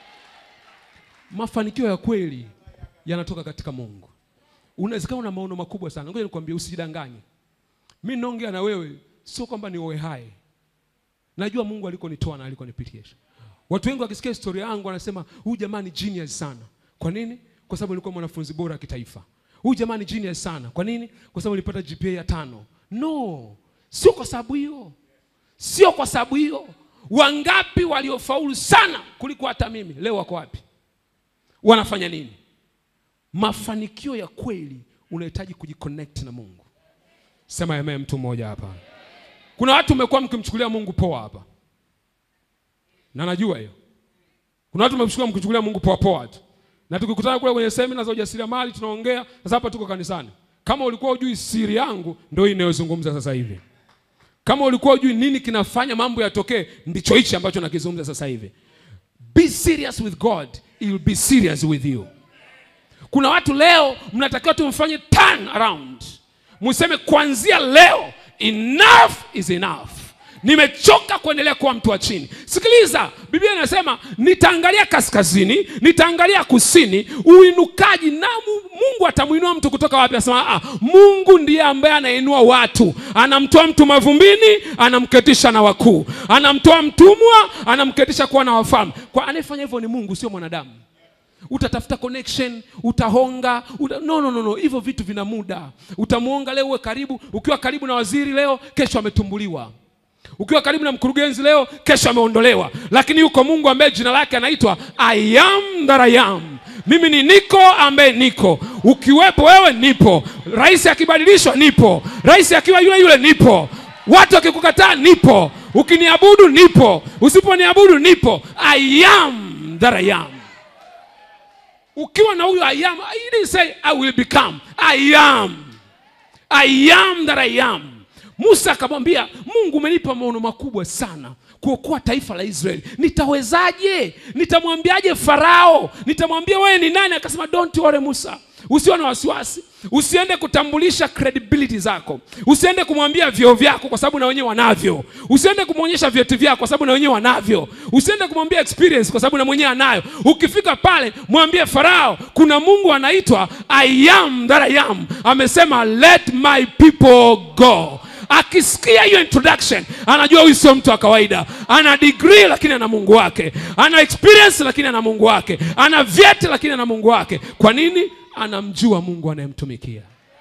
Mafanikio ya kweli yanatoka katika Mungu. Unawezekana una maono makubwa sana, ngoja nikwambie, usijidanganye. Mi naongea na wewe, sio kwamba ni oe hai. Najua Mungu alikonitoa na alikonipitisha. Watu wengi wakisikia historia yangu wanasema huyu jamaa ni genius sana. Kwa nini? Kwa sababu alikuwa mwanafunzi bora wa kitaifa. Huyu jamaa ni genius sana. Kwa nini? Kwa sababu alipata GPA ya tano. No, sio kwa sababu hiyo, sio kwa sababu hiyo. Wangapi waliofaulu sana kuliko hata mimi leo wako wapi? Wanafanya nini? Mafanikio ya kweli unahitaji kujiconnect na Mungu. Sema amen, mtu mmoja hapa. Kuna watu mmekuwa mkimchukulia Mungu poa hapa, na najua hiyo. Kuna watu mmekuwa mkichukulia Mungu poa poa tu, na tukikutana kule kwenye semina za ujasiriamali tunaongea. Sasa hapa tuko kanisani. Kama ulikuwa hujui siri yangu, ndio hii inayozungumza sasa hivi. Kama ulikuwa hujui nini kinafanya mambo yatokee, ndicho hichi ambacho nakizungumza sasa hivi. Be serious with God, he will be serious with you. Kuna watu leo mnatakiwa tumfanye turn around, museme kuanzia leo enough is enough. Nimechoka kuendelea kuwa mtu wa chini. Sikiliza, Biblia inasema nitaangalia kaskazini, nitaangalia kusini, uinukaji na Mu- Mungu atamuinua mtu kutoka wapi? Anasema ah, Mungu ndiye ambaye anainua watu, anamtoa mtu mavumbini, anamketisha na wakuu, anamtoa mtumwa, anamketisha kuwa na wafalme. Kwa anayefanya hivyo ni Mungu, sio mwanadamu utatafuta connection utahonga uta... no, no, no, no. hivyo vitu vina muda utamuonga leo uwe karibu ukiwa karibu na waziri leo kesho ametumbuliwa ukiwa karibu na mkurugenzi leo kesho ameondolewa lakini yuko mungu ambaye jina lake anaitwa I am that I am mimi ni niko ambaye niko ukiwepo wewe nipo rais akibadilishwa nipo rais akiwa yule yule nipo watu wakikukataa nipo ukiniabudu nipo usiponiabudu nipo I am that I am ukiwa na huyo I am, he didn't say I will become. I am. I am that I am. Musa akamwambia Mungu, umenipa maono makubwa sana kuokoa taifa la Israeli. Nitawezaje? Nitamwambiaje Farao? Nitamwambia wewe ni nani? Akasema don't worry Musa, usiwe na wasiwasi, usiende kutambulisha credibility zako, usiende kumwambia vyeo vyako kwa sababu na wenyewe wanavyo, usiende kumwonyesha vyeti vyako kwa sababu na wenyewe wanavyo, usiende kumwambia experience kwa sababu na mwenyewe anayo. Ukifika pale mwambie Farao, kuna Mungu anaitwa I am that I am, amesema let my people go. Akisikia hiyo introduction anajua huyu sio mtu wa kawaida, ana degree lakini ana Mungu wake, ana experience lakini ana Mungu wake, ana vyeti lakini ana Mungu wake. Kwa nini? Anamjua Mungu anayemtumikia.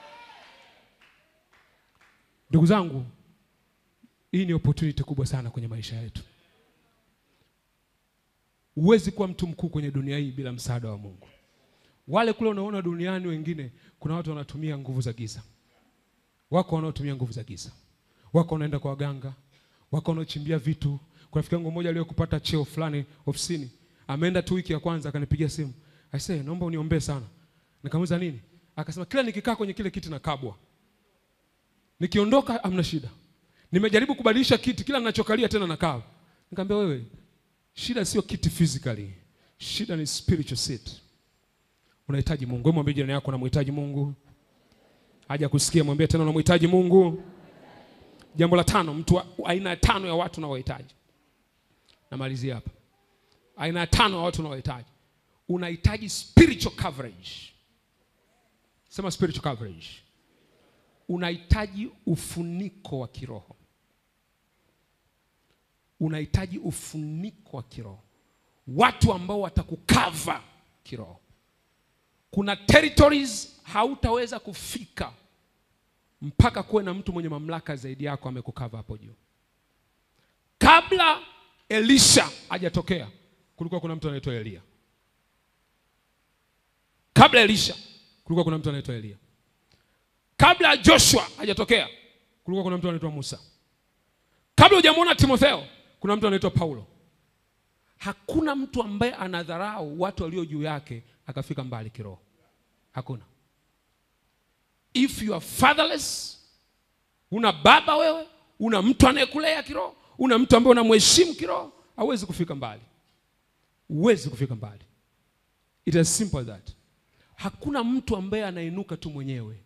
Ndugu zangu, hii ni opportunity kubwa sana kwenye maisha yetu. Huwezi kuwa mtu mkuu kwenye dunia hii bila msaada wa Mungu. Wale kule unaona duniani wengine, kuna watu wanatumia nguvu za giza wako wanaotumia nguvu za giza, wako wanaenda kwa waganga, wako wanaochimbia vitu. Kuna rafiki yangu mmoja aliyekupata cheo fulani ofisini, ameenda tu wiki ya kwanza, akanipigia simu, aisee, naomba uniombee sana. Nikamuuliza nini? Akasema kila nikikaa kwenye kile kiti nakabwa, nikiondoka amna shida. Nimejaribu kubadilisha kiti, kila ninachokalia tena nakaa. Nikamwambia wewe, shida sio kiti physically, shida ni spiritual seat. Unahitaji Mungu. Wewe mwambie jirani yako, unamhitaji Mungu haja kusikia, mwambie tena unamhitaji Mungu. Jambo la tano, mtu wa- aina ya tano ya watu unaowahitaji. Namalizia hapa, aina ya tano ya watu unaowahitaji, unahitaji spiritual coverage. Sema spiritual coverage. Unahitaji ufuniko wa kiroho, unahitaji ufuniko wa kiroho, watu ambao watakukava kiroho. Kuna territories hautaweza kufika mpaka kuwe na mtu mwenye mamlaka zaidi yako amekukava hapo juu. Kabla Elisha hajatokea kulikuwa kuna mtu anaitwa Elia. Kabla Elisha kulikuwa kuna mtu anaitwa Elia. Kabla Joshua hajatokea kulikuwa kuna mtu anaitwa Musa. Kabla hujamwona Timotheo kuna mtu anaitwa Paulo. Hakuna mtu ambaye anadharau watu walio juu yake akafika mbali kiroho. Hakuna. If you are fatherless, una baba wewe, una mtu anayekulea kiroho, una mtu ambaye unamheshimu kiroho, hauwezi kufika mbali. Huwezi kufika mbali. It is simple as that. Hakuna mtu ambaye anainuka tu mwenyewe.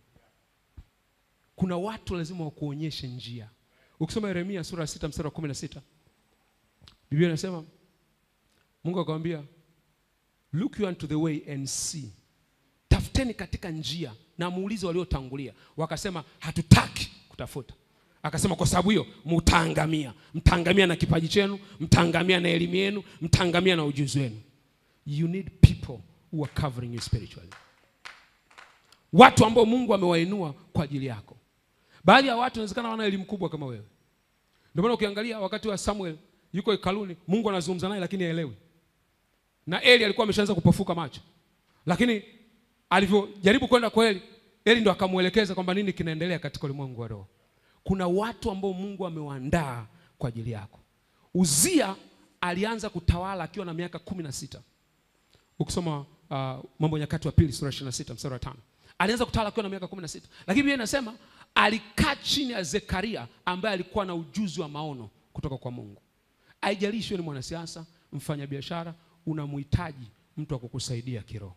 Kuna watu lazima wakuonyeshe njia. Ukisoma Yeremia sura ya sita mstari wa kumi na sita Biblia inasema Mungu akamwambia, look you unto the way and see, tafuteni katika njia na muulize waliotangulia. Wakasema hatutaki kutafuta. Akasema kwa sababu hiyo mtaangamia, mtaangamia na kipaji chenu, mtaangamia na elimu yenu, mtaangamia na ujuzi wenu. You need people who are covering you spiritually, watu ambao Mungu amewainua kwa ajili yako. Baadhi ya watu inawezekana wana elimu kubwa kama wewe. Ndio maana ukiangalia wakati wa Samuel yuko hekaluni, Mungu anazungumza naye lakini haelewi. Na Eli alikuwa ameshaanza kupofuka macho, lakini alivyojaribu kwenda kwa Eli, Eli ndo akamwelekeza kwamba nini kinaendelea katika ulimwengu wa roho. Kuna watu ambao Mungu amewaandaa kwa ajili yako. Uzia alianza kutawala akiwa na miaka kumi na sita. Ukisoma uh, Mambo ya Nyakati wa Pili sura 26 mstari wa tano alianza kutawala akiwa na miaka kumi na sita, lakini Biblia inasema alikaa chini ya Zekaria ambaye alikuwa na ujuzi wa maono kutoka kwa Mungu. Haijalishi ni mwanasiasa, mfanyabiashara, unamhitaji mtu wa kukusaidia kiroho.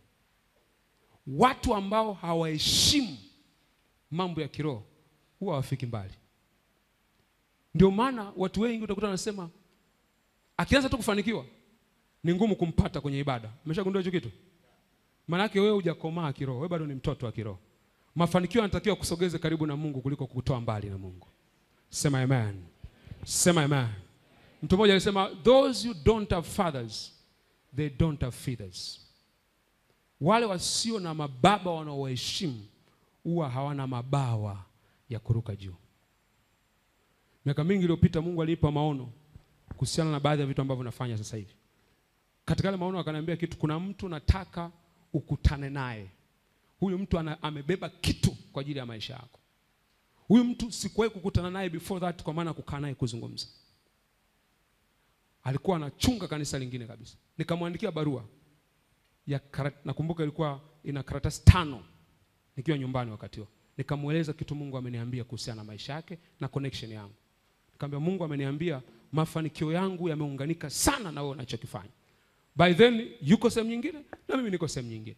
Watu ambao hawaheshimu mambo ya kiroho huwa hawafiki mbali. Ndio maana watu wengi utakuta wanasema akianza tu kufanikiwa ni ngumu kumpata kwenye ibada. Umeshagundua hicho kitu? Maana yake wewe hujakomaa kiroho, wewe bado ni mtoto wa kiroho. Mafanikio yanatakiwa kusogeze karibu na Mungu kuliko kukutoa mbali na Mungu. Sema amen. Sema amen. Mtu mmoja alisema those who don't have fathers they don't have feathers. Wale wasio na mababa wanaowaheshimu huwa hawana mabawa ya kuruka juu. Miaka mingi iliyopita Mungu alinipa maono kuhusiana na baadhi ya vitu ambavyo nafanya sasa hivi. Katika yale maono akaniambia kitu, kuna mtu nataka ukutane naye. Huyu mtu ana, amebeba kitu kwa ajili ya maisha yako. Huyu mtu sikuwahi kukutana naye before that, kwa maana kukaa naye kuzungumza. Alikuwa anachunga kanisa lingine kabisa. Nikamwandikia barua ya karat, nakumbuka ilikuwa ina karatasi tano nikiwa nyumbani wakati huo. Nikamweleza kitu Mungu ameniambia kuhusiana na maisha yake na connection yangu. Nikamwambia Mungu ameniambia mafanikio yangu yameunganika sana na wewe unachokifanya. By then yuko sehemu nyingine na mimi niko sehemu nyingine.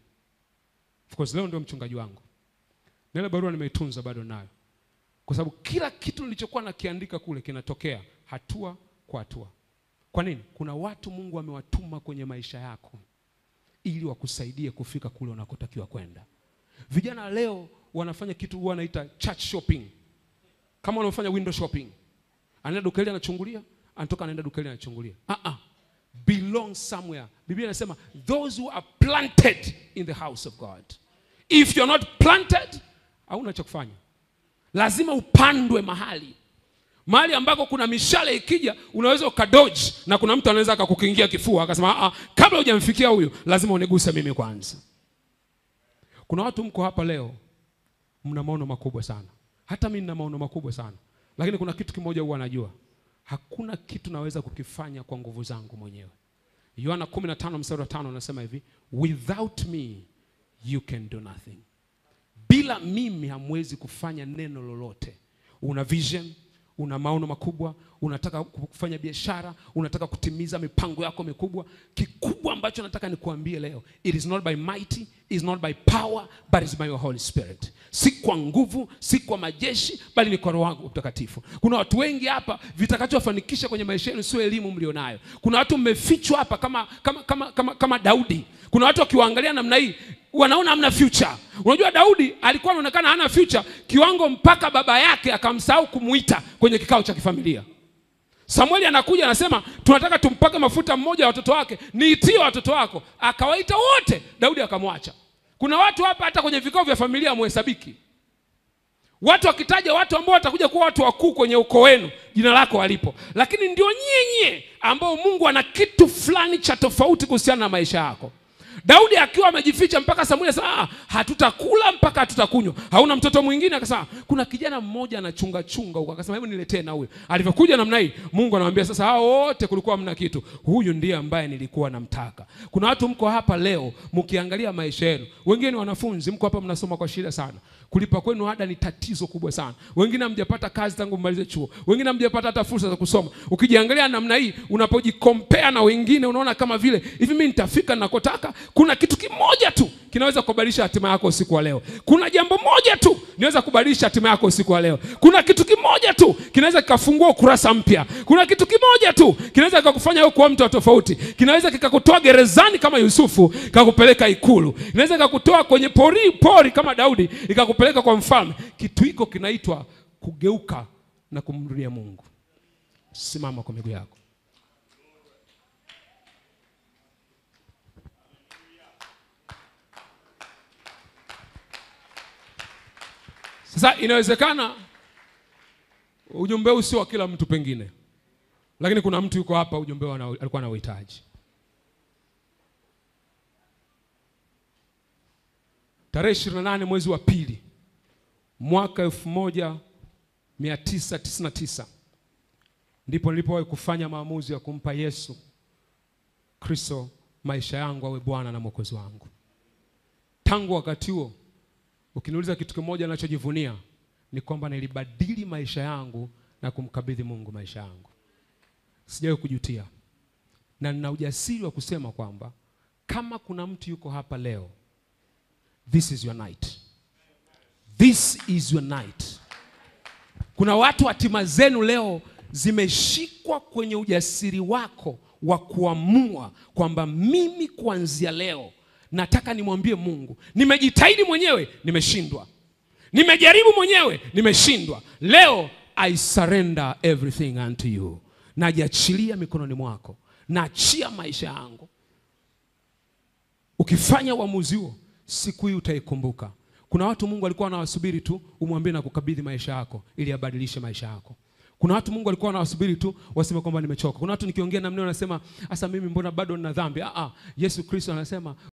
Of course leo ndio mchungaji wangu. Na ile barua nimeitunza bado nayo. Kwa sababu kila kitu nilichokuwa nakiandika kule kinatokea hatua kwa hatua. Kwa nini? Kuna watu Mungu amewatuma kwenye maisha yako ili wakusaidie kufika kule unakotakiwa kwenda. Vijana leo wanafanya kitu huwa wanaita church shopping, kama wanaofanya window shopping. Anaenda dukani anachungulia, anatoka anaenda dukani anachungulia. Ah ah, belong somewhere. Biblia inasema those who are planted in the house of God. If you're not planted, hauna cha kufanya. Lazima upandwe mahali mahali ambako kuna mishale ikija unaweza ukadoji, na kuna mtu anaweza akakukingia kifua akasema, ah, kabla hujamfikia huyu lazima uniguse mimi kwanza. Kuna watu mko hapa leo mna maono makubwa sana, hata mimi nina maono makubwa sana, lakini kuna kitu kimoja huwa najua, hakuna kitu naweza kukifanya kwa nguvu zangu mwenyewe. Yohana 15 mstari wa 5 anasema hivi, without me you can do nothing. Bila mimi hamwezi kufanya neno lolote. Una vision una maono makubwa, unataka kufanya biashara, unataka kutimiza mipango yako mikubwa. Kikubwa ambacho nataka nikuambie leo, it is not by mighty, it is not by power, but it is by your Holy Spirit. Si kwa nguvu, si kwa majeshi, bali ni kwa Roho wangu Mtakatifu. Kuna watu wengi hapa, vitakachowafanikisha kwenye maisha yenu sio elimu mlionayo. Kuna watu mmefichwa hapa kama, kama, kama, kama, kama Daudi. Kuna watu wakiwaangalia namna hii wanaona hamna future. Unajua Daudi alikuwa anaonekana hana future kiwango mpaka baba yake akamsahau kumuita kwenye kikao cha kifamilia. Samueli anakuja anasema, tunataka tumpake mafuta mmoja wa watoto wake, niitie watoto wako. Akawaita wote, Daudi akamwacha. Kuna watu hapa hata kwenye vikao vya familia hamuhesabiki. watu wakitaja watu ambao watakuja kuwa watu wakuu kwenye ukoo wenu jina lako walipo lakini ndio nyie nyie ambao mungu ana kitu fulani cha tofauti kuhusiana na maisha yako daudi akiwa amejificha mpaka samuli asema "Ah, hatutakula mpaka hatutakunywa hauna mtoto mwingine akasema kuna kijana mmoja anachunga chunga huko akasema hebu niletee na huyo alivyokuja namna hii mungu anamwambia sasa hao wote kulikuwa mna kitu huyu ndiye ambaye nilikuwa namtaka kuna watu mko hapa leo mkiangalia maisha yenu wengine ni wanafunzi mko hapa mnasoma kwa shida sana kulipa kwenu ada ni tatizo kubwa sana wengine hamjapata kazi tangu mmalize chuo wengine hamjapata hata fursa za kusoma ukijiangalia namna hii unapojikompea na wengine unaona kama vile hivi mi nitafika nakotaka kuna kitu kimoja tu kinaweza kubadilisha hatima yako usiku wa leo kuna jambo moja tu linaweza kubadilisha hatima yako usiku wa leo kuna kitu kimoja tu kinaweza kikafungua ukurasa mpya kuna kitu kimoja tu kinaweza kikakufanya wewe kuwa mtu wa tofauti kinaweza kikakutoa gerezani kama yusufu kikakupeleka ikulu kinaweza kikakutoa kwenye pori, pori kama daudi ikakupeleka kwa mfalme kitu hiko kinaitwa kugeuka na kumrudia mungu simama kwa miguu yako sasa inawezekana ujumbe huu sio wa kila mtu pengine lakini kuna mtu yuko hapa ujumbe huu ana- alikuwa na uhitaji tarehe 28 mwezi wa pili mwaka 1999 ndipo nilipowahi kufanya maamuzi ya kumpa yesu kristo maisha yangu awe bwana na mwokozi wangu tangu wakati huo ukiniuliza kitu kimoja nachojivunia ni kwamba nilibadili maisha yangu na kumkabidhi mungu maisha yangu sijawahi kujutia na nina ujasiri wa kusema kwamba kama kuna mtu yuko hapa leo this is your night this is your night kuna watu hatima zenu leo zimeshikwa kwenye ujasiri wako wa kuamua kwamba mimi kuanzia leo nataka nimwambie mungu nimejitahidi mwenyewe nimeshindwa nimejaribu mwenyewe nimeshindwa leo i surrender everything unto you najiachilia mikononi mwako naachia maisha yangu ukifanya uamuzi huo siku hii utaikumbuka kuna watu mungu alikuwa anawasubiri tu umwambie na kukabidhi maisha yako ili abadilishe maisha yako kuna watu mungu alikuwa anawasubiri tu waseme kwamba nimechoka kuna watu nikiongea namna wanasema hasa mimi mbona bado nina dhambi ah, ah, yesu kristo anasema